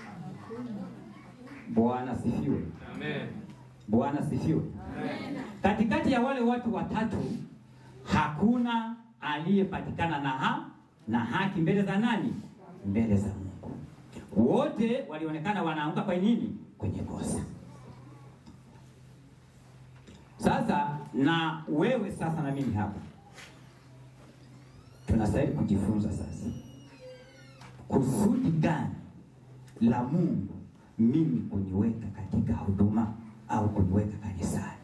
Bwana sifiwe. Bwana sifiwe. Katikati ya wale watu watatu hakuna aliyepatikana na ha na haki mbele za nani? Mbele za Mungu. Wote walionekana wanaanguka kwa nini? Kwenye kosa. Sasa na wewe sasa na mimi hapa tunastahili kujifunza sasa, kusudi gani la Mungu mimi kuniweka katika huduma au kuniweka kanisani.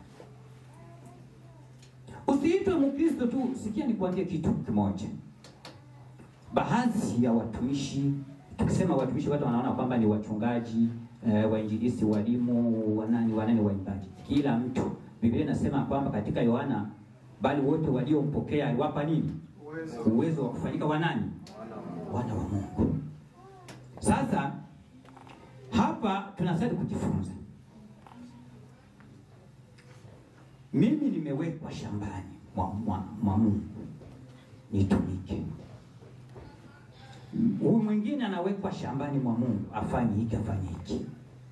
Usiitwe Mkristo tu. Sikia nikwambie kitu kimoja. Baadhi ya watumishi, tukisema watumishi, watu wanaona kwamba ni wachungaji eh, wainjilisti, walimu, wanani, wanani, waimbaji. Kila mtu, Biblia inasema kwamba katika Yohana, bali wote waliompokea aliwapa nini? Uwezo wa kufanyika wanani? Wana wa Mungu. Sasa hapa tunastahili kujifunza. Mimi nimewekwa shambani mwa, mwa, mwa Mungu nitumike. Huyu mwingine anawekwa shambani mwa Mungu afanye hiki afanye hiki.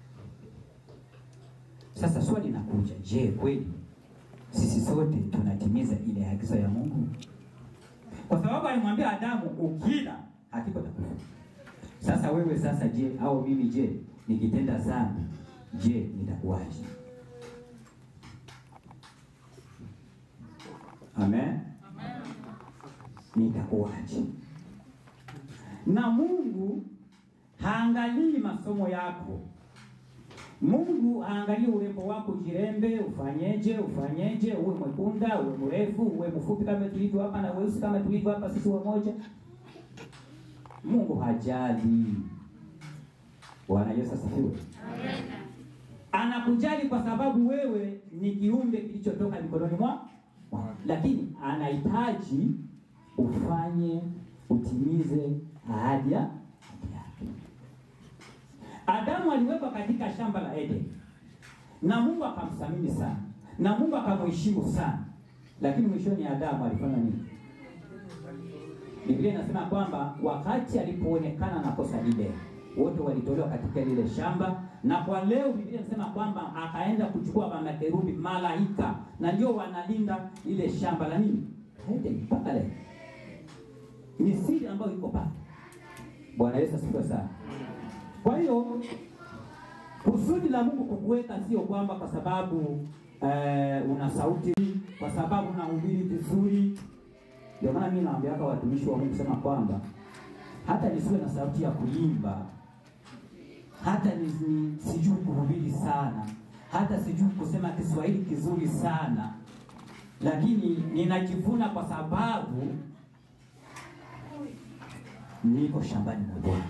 Sasa swali linakuja, je, kweli sisi sote tunatimiza ile agizo ya Mungu? Kwa sababu alimwambia Adamu, ukila hakika utakufa. Sasa wewe sasa, je, au mimi je, nikitenda dhambi, je, nitakuwaje? Amen. Nitakuwaje? Na Mungu haangalii masomo yako. Mungu haangalii urembo wako, jirembe, ufanyeje, ufanyeje, uwe mwekunda, uwe mrefu, uwe mfupi kama tulivyo hapa na weusi kama tulivyo hapa sisi wamoja. Mungu hajali. Bwana Yesu asifiwe. Anakujali kwa sababu wewe ni kiumbe kilichotoka mikononi mwa mwa- lakini anahitaji ufanye utimize ahadi ya ahadi yake. Adamu aliwekwa katika shamba la Eden na Mungu akamthamini sana na Mungu akamheshimu sana, lakini mwishoni Adamu alifanya nini? Biblia inasema kwamba wakati alipoonekana na kosa lile, wote walitolewa katika lile shamba, na kwa leo Biblia inasema kwamba akaenda kuchukua makerubi malaika, na ndio wanalinda lile shamba la nini Eden mpaka leo. Ni siri ambayo iko pale. Bwana Yesu asifiwe sana. Kwa hiyo kusudi la Mungu kukuweka sio kwamba kwa sababu eh, una sauti, kwa sababu unahubiri vizuri. Ndio maana mimi naambia hapa watumishi wa Mungu sema kwamba hata nisiwe na sauti ya kuimba, hata ni, ni, sijui kuhubiri sana, hata sijui kusema Kiswahili kizuri sana, lakini ninajivuna kwa sababu niko shambani mwa Bwana.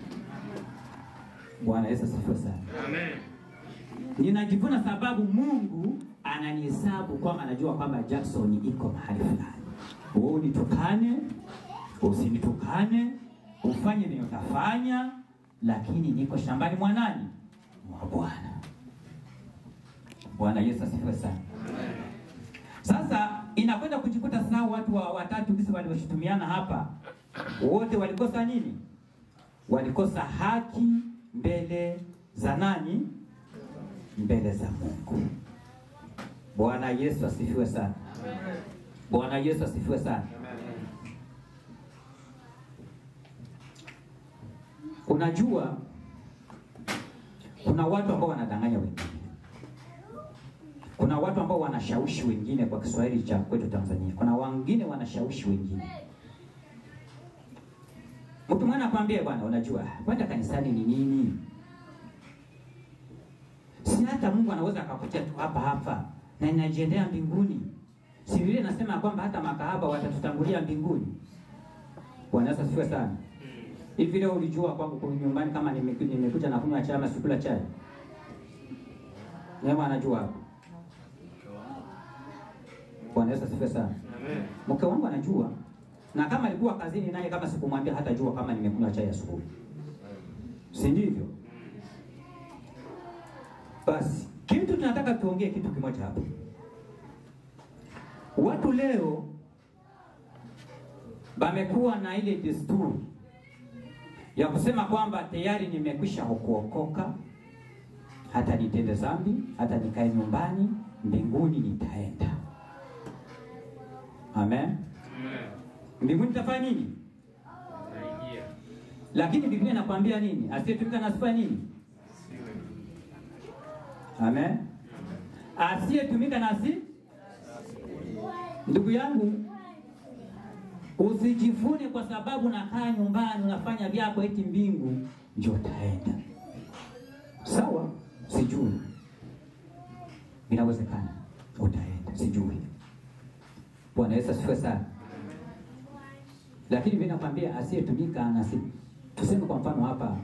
Bwana Yesu asifiwe sana. Ninajivuna sababu Mungu ananihesabu kwamba anajua kwamba Jackson iko mahali fulani. Wewe unitukane, usinitukane, ufanye nini utafanya, lakini niko shambani mwa nani? Mwa Bwana. Bwana Yesu asifiwe sana. Sasa inakwenda kujikuta sasa watu wa watatu kisi walioshutumiana hapa wote walikosa nini? Walikosa haki mbele za nani? Mbele za Mungu. Bwana Yesu asifiwe sana. Bwana Yesu asifiwe sana. Unajua kuna watu ambao wanadanganya wengine. Kuna watu ambao wanashawishi wengine kwa Kiswahili cha kwetu Tanzania. Kuna wengine wanashawishi wengine. Mtu mwana akwambie bwana, unajua kwenda kanisani ni nini? Si hata Mungu anaweza akakutia tu hapa hapa na inajiendea mbinguni. Si vile nasema kwamba hata makahaba watatutangulia mbinguni. Bwana Yesu asifiwe sana. Hivi leo ulijua kwamba kwa nyumbani kama nimeku- nimekuja na kunywa chai ama sikula chai? Neema anajua hapo. Bwana Yesu asifiwe sana. Mke wangu anajua na kama alikuwa kazini naye, kama sikumwambia hata jua kama nimekunywa chai asubuhi, si ndivyo? Basi kitu tunataka tuongee kitu kimoja hapa. Watu leo bamekuwa na ile desturi ya kusema kwamba tayari nimekwisha kuokoka, hata nitende dhambi, hata nikae nyumbani, mbinguni nitaenda. Amen. Mbinguni nitafanya nini? Lakini Biblia inakwambia nini? Asiyetumika na asifanye nini? Amen. Asiyetumika na asi Ndugu yangu, usijivune kwa sababu nakaa nyumbani unafanya vyako eti mbingu ndio utaenda. Sawa? Sijui. Inawezekana utaenda, sijui. Bwana Yesu asifiwe sana. Lakini mimi nakwambia asiyetumika na si tuseme kwa mfano hapa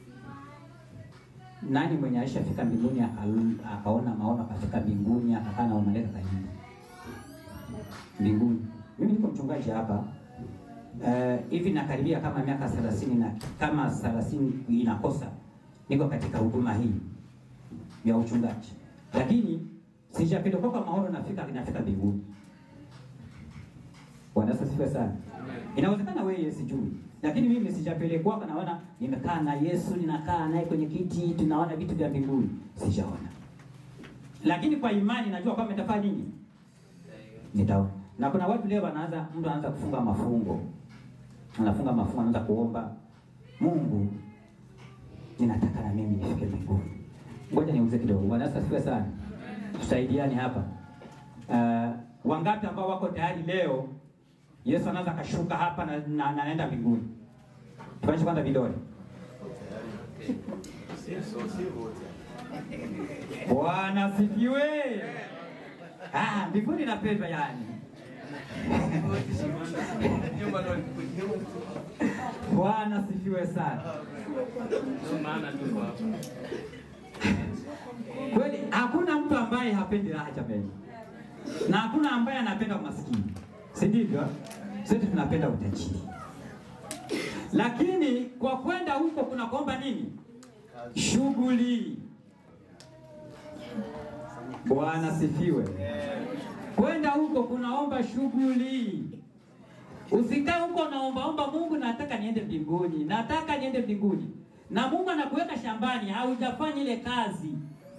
nani mwenye alishafika mbinguni aka- akaona maono akafika mbinguni akakaa na malaika kanyumba mbinguni. Mimi niko mchungaji hapa eh, hivi nakaribia kama miaka thelathini na kama thelathini inakosa, niko katika huduma hii ya uchungaji, lakini sijapelekwa maono nafika nafika mbinguni. Bwana Yesu asifiwe sana. Inawezekana wewe sijui, lakini mimi sijapelekwa, naona nimekaa na Yesu, ninakaa naye kwenye kiti, tunaona vitu vya mbinguni, sijaona. Lakini kwa imani najua kwamba nitafanya nini, nitaona. Na kuna watu leo wanaanza, mtu anaanza kufunga mafungo, anafunga mafungo, anaanza kuomba Mungu, ninataka na mimi nifike mbinguni. Ngoja niuze kidogo. Bwana Yesu asifiwe sana. Tusaidiane hapa. Uh, wangapi ambao wako tayari leo Yesu anaweza akashuka hapa na, na, na naenda mbinguni? Tuonyeshe kwanza vidole. Bwana asifiwe. Ah, mbinguni napendwa yani. Bwana asifiwe sana. Kweli hakuna mtu ambaye hapendi raha jamani, na hakuna ambaye anapenda umaskini, si ndivyo? Sote tunapenda utajiri, lakini kwa kwenda huko kuna kuomba nini? Shughuli. Bwana sifiwe. Kwenda huko kunaomba shughuli. Usikae huko naombaomba Mungu, nataka niende mbinguni, nataka niende mbinguni, na Mungu anakuweka shambani, haujafanya ile kazi.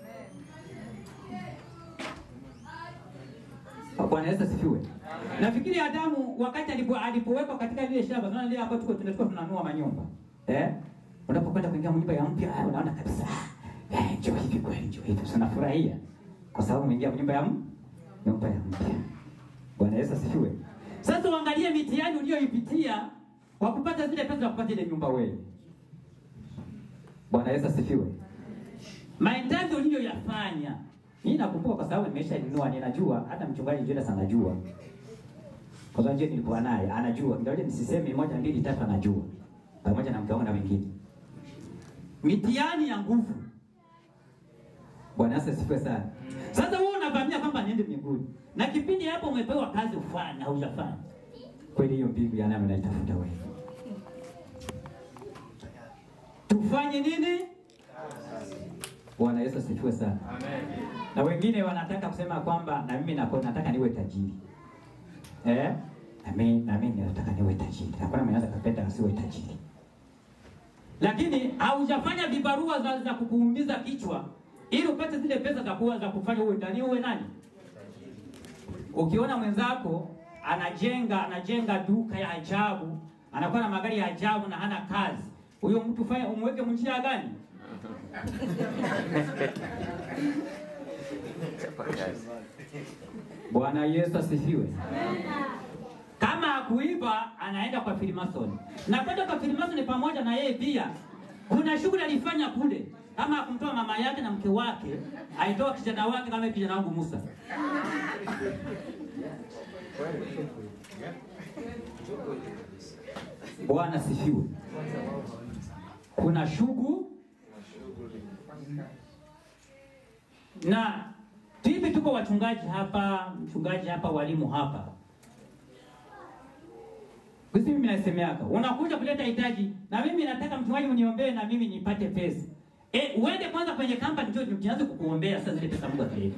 Bwana Yesu asifiwe. Nafikiri Adamu wakati alipo alipowekwa katika lile shamba, unaona lile ambapo tuko tunatoka tunanua manyumba. Eh? Unapokwenda kuingia nyumba ya mpya, ah, unaona kabisa. Eh, njoo hivi kweli, njoo hivi. Tunafurahia kwa sababu umeingia nyumba ya m- nyumba ya mpya. Bwana Yesu asifiwe. Sasa uangalie mitihani uliyoipitia kwa kupata zile pesa za kupata ile nyumba wewe. Bwana Yesu asifiwe. Mahitaji uliyoyafanya Mimi nakumbuka kwa sababu nimeshanunua, ninajua hata mchungaji Julius anajua. Kwa sababu je, nilikuwa naye, anajua. Ndio nisiseme moja mbili tatu anajua. Pamoja na mke wangu na wengine. Mitihani ya nguvu. Bwana Yesu asifiwe sana. Sasa wewe unavamia kwamba niende mbinguni. Na kipindi hapo umepewa kazi ufanye na hujafanya. Kweli hiyo mbingu ya nani unaitafuta wewe? Tufanye nini? Bwana Yesu asifiwe sana. Na wengine wanataka kusema kwamba na mimi nako nataka niwe tajiri. Eh? Na mimi na mimi nataka niwe tajiri. Hakuna mwenye anaweza kupenda asiwe tajiri. Lakini haujafanya vibarua za, za kukuumiza kichwa ili upate zile pesa za kuwa za kufanya uwe ndani uwe nani? Ukiona mwenzako anajenga anajenga duka ya ajabu, anakuwa na magari ya ajabu na hana kazi, huyo mtu fanya umweke mnjia gani? Bwana Yesu asifiwe. Kama hakuiba anaenda kwa Freemason. Na kwenda kwa Freemason pamoja na yeye pia kuna shughuli alifanya kule, kama kumtoa mama yake na mke wake, aitoa kijana wake kama kijana wangu Musa. Bwana sifiwe. Kuna shughuli na hivi, tuko wachungaji hapa, mchungaji hapa, walimu hapa Sisi mimi nasemeaka, unakuja kuleta hitaji na mimi nataka mchungaji uniombee na mimi nipate pesa. Eh, uende kwanza kwenye kampani ndio tuanze kukuombea sasa zile pesa Mungu ataleta.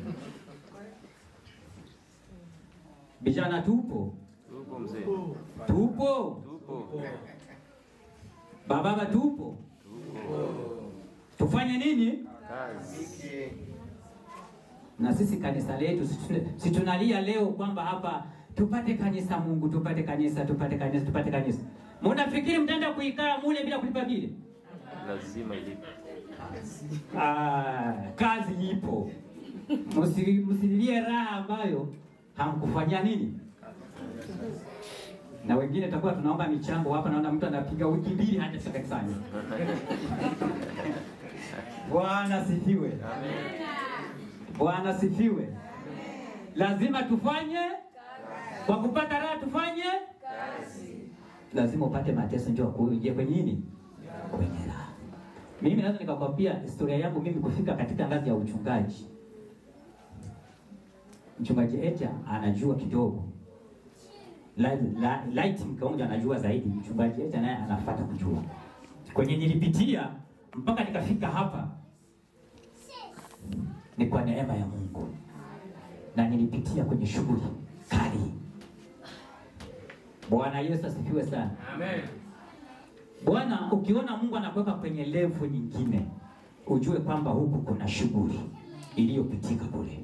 Vijana tupo. Tupo mzee. Tupo. Tupo. Bababa tupo. Tufanye nini? Kazi. Na sisi kanisa letu si- si tunalia leo kwamba hapa tupate kanisa Mungu, tupate kanisa, tupate kanisa, tupate kanisa. Mnafikiri mtaenda kuikaa mule bila kulipa bili? Lazima ilipe. Ah, kazi ipo. Msi- Msililie raha ambayo hamkufanyia nini. Na wengine tutakuwa tunaomba michango hapa, naona mtu anapiga wiki mbili hajafika kanisani. Bwana sifiwe. Bwana sifiwe. Lazima tufanye kwa kupata raha, tufanye lazima upate mateso ndio kuingia kwenye nini, kwenye raha. Mimi naweza nikakwambia historia yangu mimi kufika katika ngazi ya uchungaji. Mchungaji Echa anajua kidogo, La- la- light mkaonja anajua zaidi. Mchungaji Echa naye anafuata kujua kwenye nilipitia mpaka nikafika hapa ni kwa neema ya Mungu, na nilipitia kwenye shughuli kali. Bwana Yesu asifiwe sana. Amen. Bwana, ukiona Mungu anakuweka kwenye level nyingine, ujue kwamba huku kuna shughuli iliyopitika kule.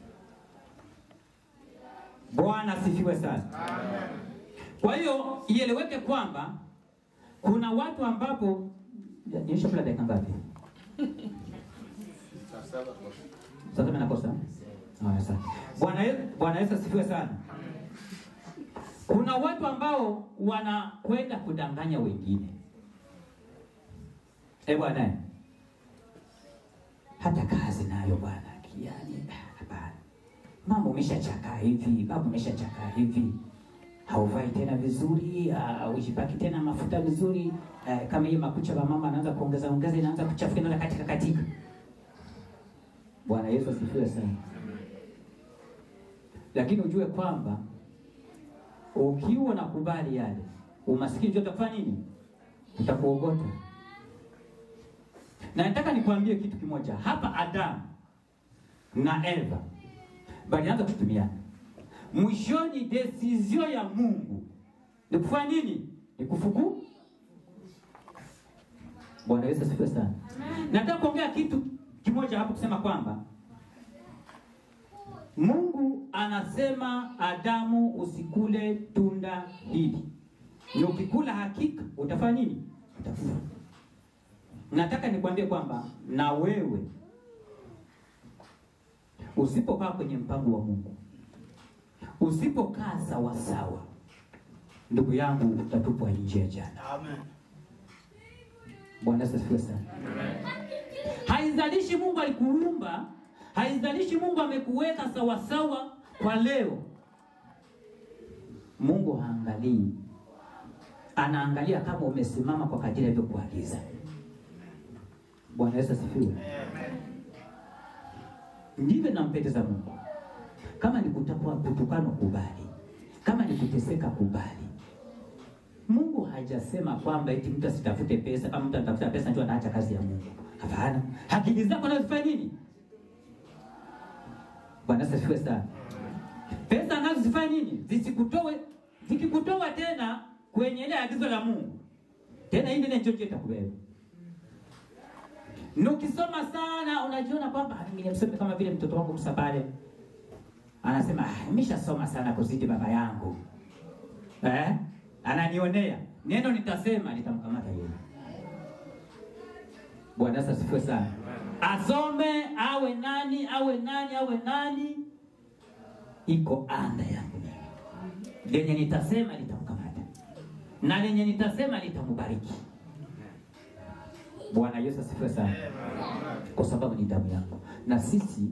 Bwana asifiwe sana. Kwa hiyo ieleweke kwamba kuna watu ambapo niisha kula dakika ngapi? Sasa mimi nakosa. Haya sana. Bwana Yesu, Bwana Yesu asifiwe sana. Kuna watu ambao wanakwenda kudanganya wengine. Eh bwana, hata kazi nayo bwana, yani hapana, mambo umeshachakaa hivi, mambo umeshachakaa hivi, hauvai tena vizuri, uh, ujipaki tena mafuta vizuri uh, kama hii makucha ya mama anaanza kuongeza ongeza, inaanza kuchafuka, inaanza katika katika. Bwana Yesu asifiwe sana. Lakini ujue kwamba ukiwa nakubali yale, umaskini ndio utakufanya nini? Utakuogota. Na nataka nikwambie kitu kimoja hapa, Adamu na Eva walianza kutumiana. Mwishoni desizio ya Mungu ni kufanya nini? Ni kufuku. Bwana Yesu asifiwe sana. Nataka kuongea kitu kimoja hapo, kusema kwamba Mungu anasema Adamu, usikule tunda hili, na ukikula hakika utafanya nini? Utakufa. Nataka nikwambie kwamba na wewe usipokaa kwenye mpango wa Mungu, usipokaa sawasawa, ndugu yangu, utatupwa nje ya jana. Bwana Yesu asifiwe sana. Haizalishi Mungu alikuumba haizalishi Mungu amekuweka sawasawa kwa leo. Mungu haangalii, anaangalia kama umesimama kwa kadiri alivyokuagiza. Bwana Yesu asifiwe. Ndivyo nampendeza Mungu. Kama ni kutakwa kutukanwa, kubali. Kama ni kuteseka, kubali. Mungu hajasema kwamba eti mtu asitafute pesa, kama mtu anatafuta pesa ndio anaacha kazi ya Mungu. Hapana, akili zako nazifanya nini? Bwana Yesu asifiwe sana. Pesa nazo zifanye nini? Zisikutoe, zikikutoa tena kwenye ile agizo la Mungu, tena hii ndio chochote itakubeba. Na ukisoma sana unajiona kwamba "Ah, mimi msome kama vile mtoto wangu Musa pale anasema ah, nimeshasoma sana kuzidi baba yangu eh? Ananionea neno nitasema litamkamata yeye. Bwana Yesu asifiwe sana. Asome awe nani awe nani awe nani, iko anda yangu mimi. lenye nitasema litamkamata na lenye nitasema litambariki. Bwana Yesu asifiwe sana, kwa sababu ni damu yangu, na sisi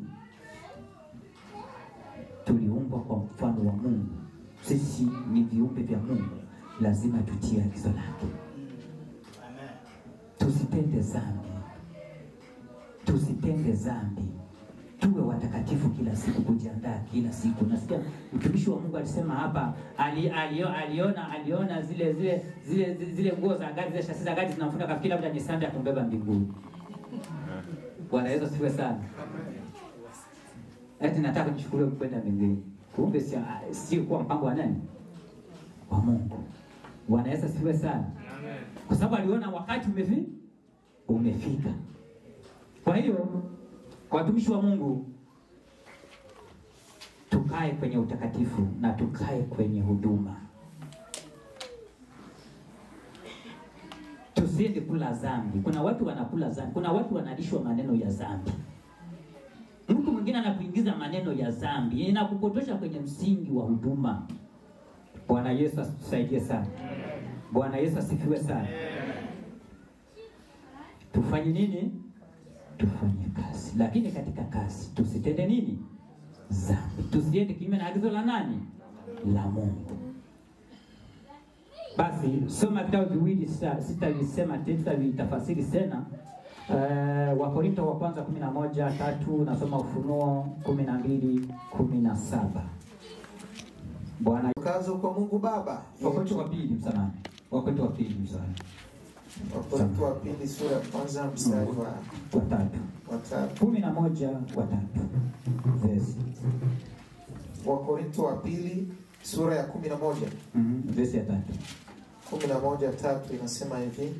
tuliumbwa kwa mfano wa Mungu. Sisi ni viumbe vya Mungu, lazima tutie agizo lake, tusitende dhambi, tusitende dhambi, tuwe watakatifu kila siku, kujiandaa kila siku. Nasikia mtumishi wa Mungu alisema hapa, ali, alio, aliona aliona zile zile zile zile, zile nguo za gari zile shasi za gari zinamfuna kafikiri labda ni sanda ya kumbeba mbinguni. Bwana Yesu asifiwe sana. Eti nataka nichukuliwe kwenda mbinguni. Kumbe si sio kuwa mpango wa nani? Wa Mungu. Bwana Yesu asifiwe sana. Kwa sababu aliona wakati umefi umefika. Kwa hiyo kwa watumishi wa Mungu tukae kwenye utakatifu na tukae kwenye huduma. Tusiende kula dhambi. Kuna watu wanakula dhambi, kuna watu wanalishwa maneno ya dhambi. Mtu mwingine anakuingiza maneno ya dhambi, inakupotosha kwenye msingi wa huduma. Bwana Yesu atusaidie sana. Bwana Yesu asifiwe sana. Tufanye nini? Tufanye kazi, lakini katika kazi tusitende nini? Dhambi. Tusiende kinyume na agizo la nani? La Mungu. Basi soma vitabu viwili, sita- sitavisema tena, sitavitafasiri tena. Uh, Wakorinto wa kwanza kumi na moja tatu nasoma Ufunuo kumi na mbili kumi na saba Bwana Kazo kwa Mungu Baba. Wakorinto wa pili msamani, Wakorinto wa pili msamani, Wakorintho wa pili sura ya kwanza mstari wa watatu wa tatu. kumi na moja watatu vesi Wakorintho wa pili sura ya kumi na moja mm vesi ya tatu kumi na moja tatu inasema hivi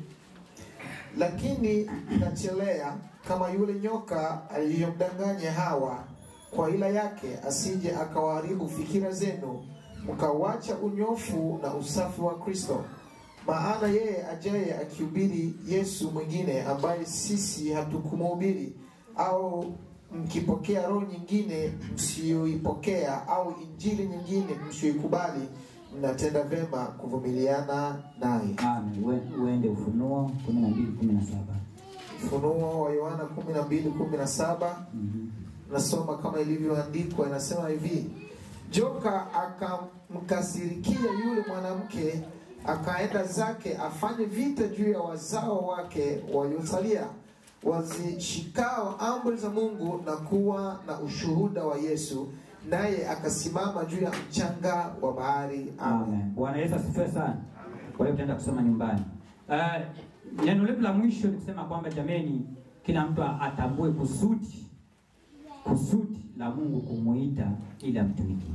lakini nachelea kama yule nyoka aliyomdanganya Hawa kwa ila yake, asije akawaharibu fikira zenu, mkauacha unyofu na usafi wa Kristo. Maana yeye ajaye akihubiri Yesu mwingine ambaye sisi hatukumhubiri, au mkipokea roho nyingine msiyoipokea, au injili nyingine msiyoikubali, mnatenda vema kuvumiliana naye. Amen. Ue- Uende Ufunuo kumi na mbili kumi na saba Ufunuo wa Yohana 12:17 nasoma kama ilivyoandikwa, inasema hivi: joka akamkasirikia yule mwanamke, akaenda zake afanye vita juu ya wazao wake waliosalia, wazishikao amri za Mungu na kuwa na ushuhuda wa Yesu, naye akasimama juu ya mchanga wa bahari. Amen. Amen. Bwana Yesu asifiwe sana. Kwa hiyo tutaenda kusoma nyumbani. Uh, neno letu la mwisho ni kusema kwamba jameni, kila mtu atambue kusudi kusudi la Mungu kumuita ili amtumikie.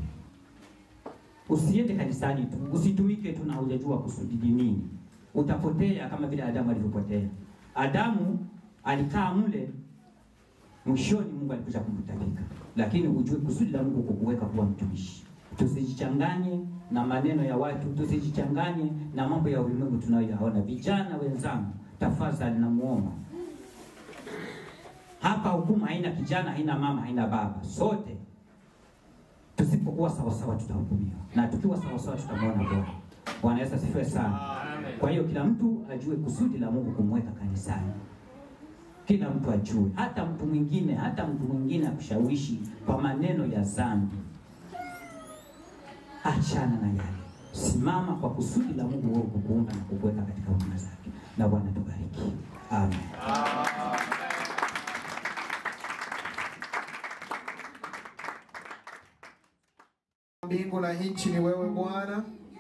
Usiende kanisani tu, usitumike tu na hujajua kusudi ni nini. Utapotea kama vile Adamu alivyopotea. Adamu alikaa mle, mwishoni Mungu alikuja kumtapika, lakini ujue kusudi la Mungu kukuweka kuwa mtumishi. Tusijichanganye na maneno ya watu, tusijichanganye na mambo ya ulimwengu tunayoyaona. Vijana wenzangu, tafadhali namuomba hapa, hukumu haina kijana, haina mama, haina baba, sote tusipokuwa sawasawa tutahukumiwa, na tukiwa sawasawa tutamwona Bwana. Bwana Yesu asifiwe sana. Kwa hiyo kila mtu ajue kusudi la Mungu kumweka kanisani. kila mtu ajue, hata mtu mwingine, hata mtu mwingine akushawishi kwa maneno ya dhambi, achana na yale, simama kwa kusudi la Mungu wewe kukuumba na kukuweka katika huduma zake, na Bwana tubariki, amen. mbingu na nchi ni wewe Bwana.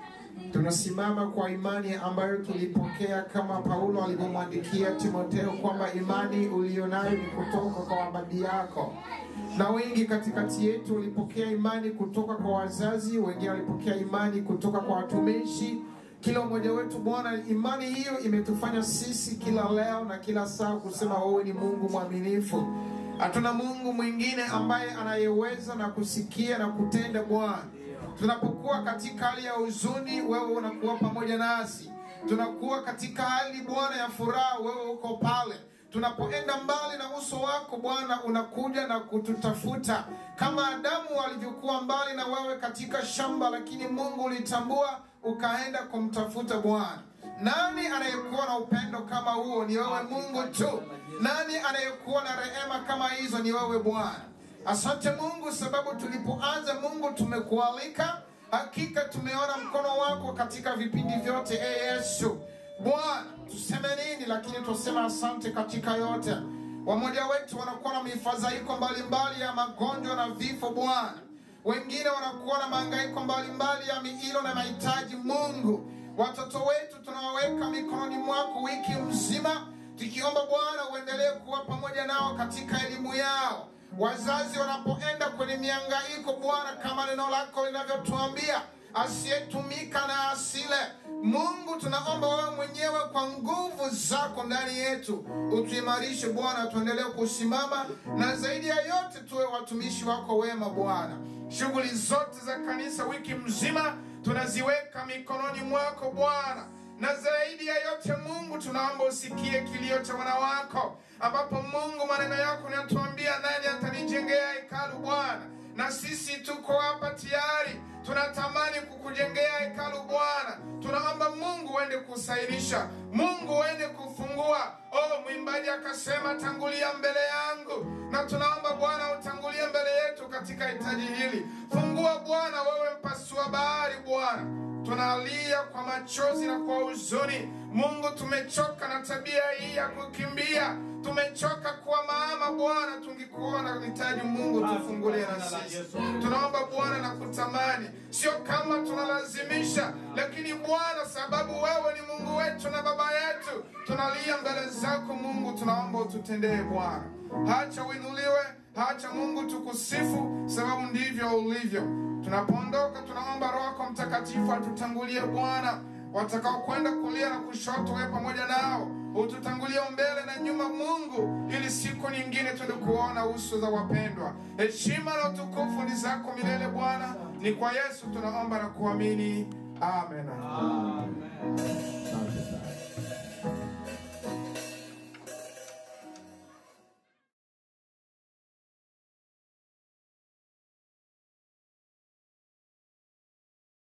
Tunasimama kwa imani ambayo tulipokea kama Paulo alivyomwandikia Timotheo kwamba imani uliyonayo ni kutoka kwa wababi yako, na wengi katikati yetu walipokea imani kutoka kwa wazazi, wengine walipokea imani kutoka kwa watumishi. Kila mmoja wetu Bwana, imani hiyo imetufanya sisi kila leo na kila saa kusema wewe ni Mungu mwaminifu. Hatuna Mungu mwingine ambaye anayeweza na kusikia na kutenda Bwana. Tunapokuwa katika hali ya huzuni, wewe unakuwa pamoja nasi. Tunakuwa katika hali Bwana ya furaha, wewe uko pale. Tunapoenda mbali na uso wako Bwana, unakuja na kututafuta kama Adamu alivyokuwa mbali na wewe katika shamba, lakini Mungu ulitambua ukaenda kumtafuta Bwana. Nani anayekuwa na upendo kama huo? Ni wewe Mungu tu. Nani anayekuwa na rehema kama hizo? Ni wewe Bwana. Asante Mungu, sababu tulipoanza Mungu tumekualika, hakika tumeona mkono wako katika vipindi vyote. E Yesu Bwana, tuseme nini? Lakini tuseme asante katika yote. Wamoja wetu wanakuwa na mifadhaiko mbalimbali ya magonjwa na vifo Bwana, wengine wanakuwa na mahangaiko mbalimbali ya miilo na mahitaji. Mungu, watoto wetu tunawaweka mikononi mwako wiki mzima, tukiomba Bwana uendelee kuwa pamoja nao katika elimu yao wazazi wanapoenda kwenye miangaiko Bwana, kama neno lako linavyotuambia, asiyetumika na asile. Mungu, tunaomba wewe mwenyewe kwa nguvu zako ndani yetu utuimarishe Bwana, tuendelee kusimama na zaidi ya yote tuwe watumishi wako wema Bwana. Shughuli zote za kanisa wiki mzima tunaziweka mikononi mwako Bwana na zaidi ya yote Mungu, tunaomba usikie kilio cha wana wako, ambapo Mungu, maneno yako yanatuambia, nani atanijengea hekalu Bwana? Na sisi tuko hapa tayari, tunatamani kukujengea hekalu Bwana. Tunaomba Mungu uende kusainisha, Mungu uende kufungua. Oh, mwimbaji akasema, tangulia mbele yangu, na tunaomba Bwana utangulie mbele yetu katika hitaji hili. Fungua Bwana, wewe mpasua bahari Bwana tunalia kwa machozi na kwa huzuni. Mungu, tumechoka na tabia hii ya kukimbia, tumechoka kuwa mama Bwana. Tungekuona hitaji Mungu, tufungulie na sisi. Tunaomba Bwana na kutamani, sio kama tunalazimisha, lakini Bwana, sababu wewe ni Mungu wetu na baba yetu, tunalia mbele zako Mungu, tunaomba ututendee Bwana. Hacha uinuliwe, hacha Mungu tukusifu, sababu ndivyo ulivyo. Tunapoondoka tunaomba Roho yako Mtakatifu atutangulie Bwana, watakao kwenda kulia na kushoto, wewe pamoja nao ututangulie mbele na nyuma, Mungu, ili siku nyingine tuende kuona uso za wapendwa. Heshima na utukufu ni zako milele Bwana, ni kwa Yesu tunaomba na kuamini, amen. Asante sana.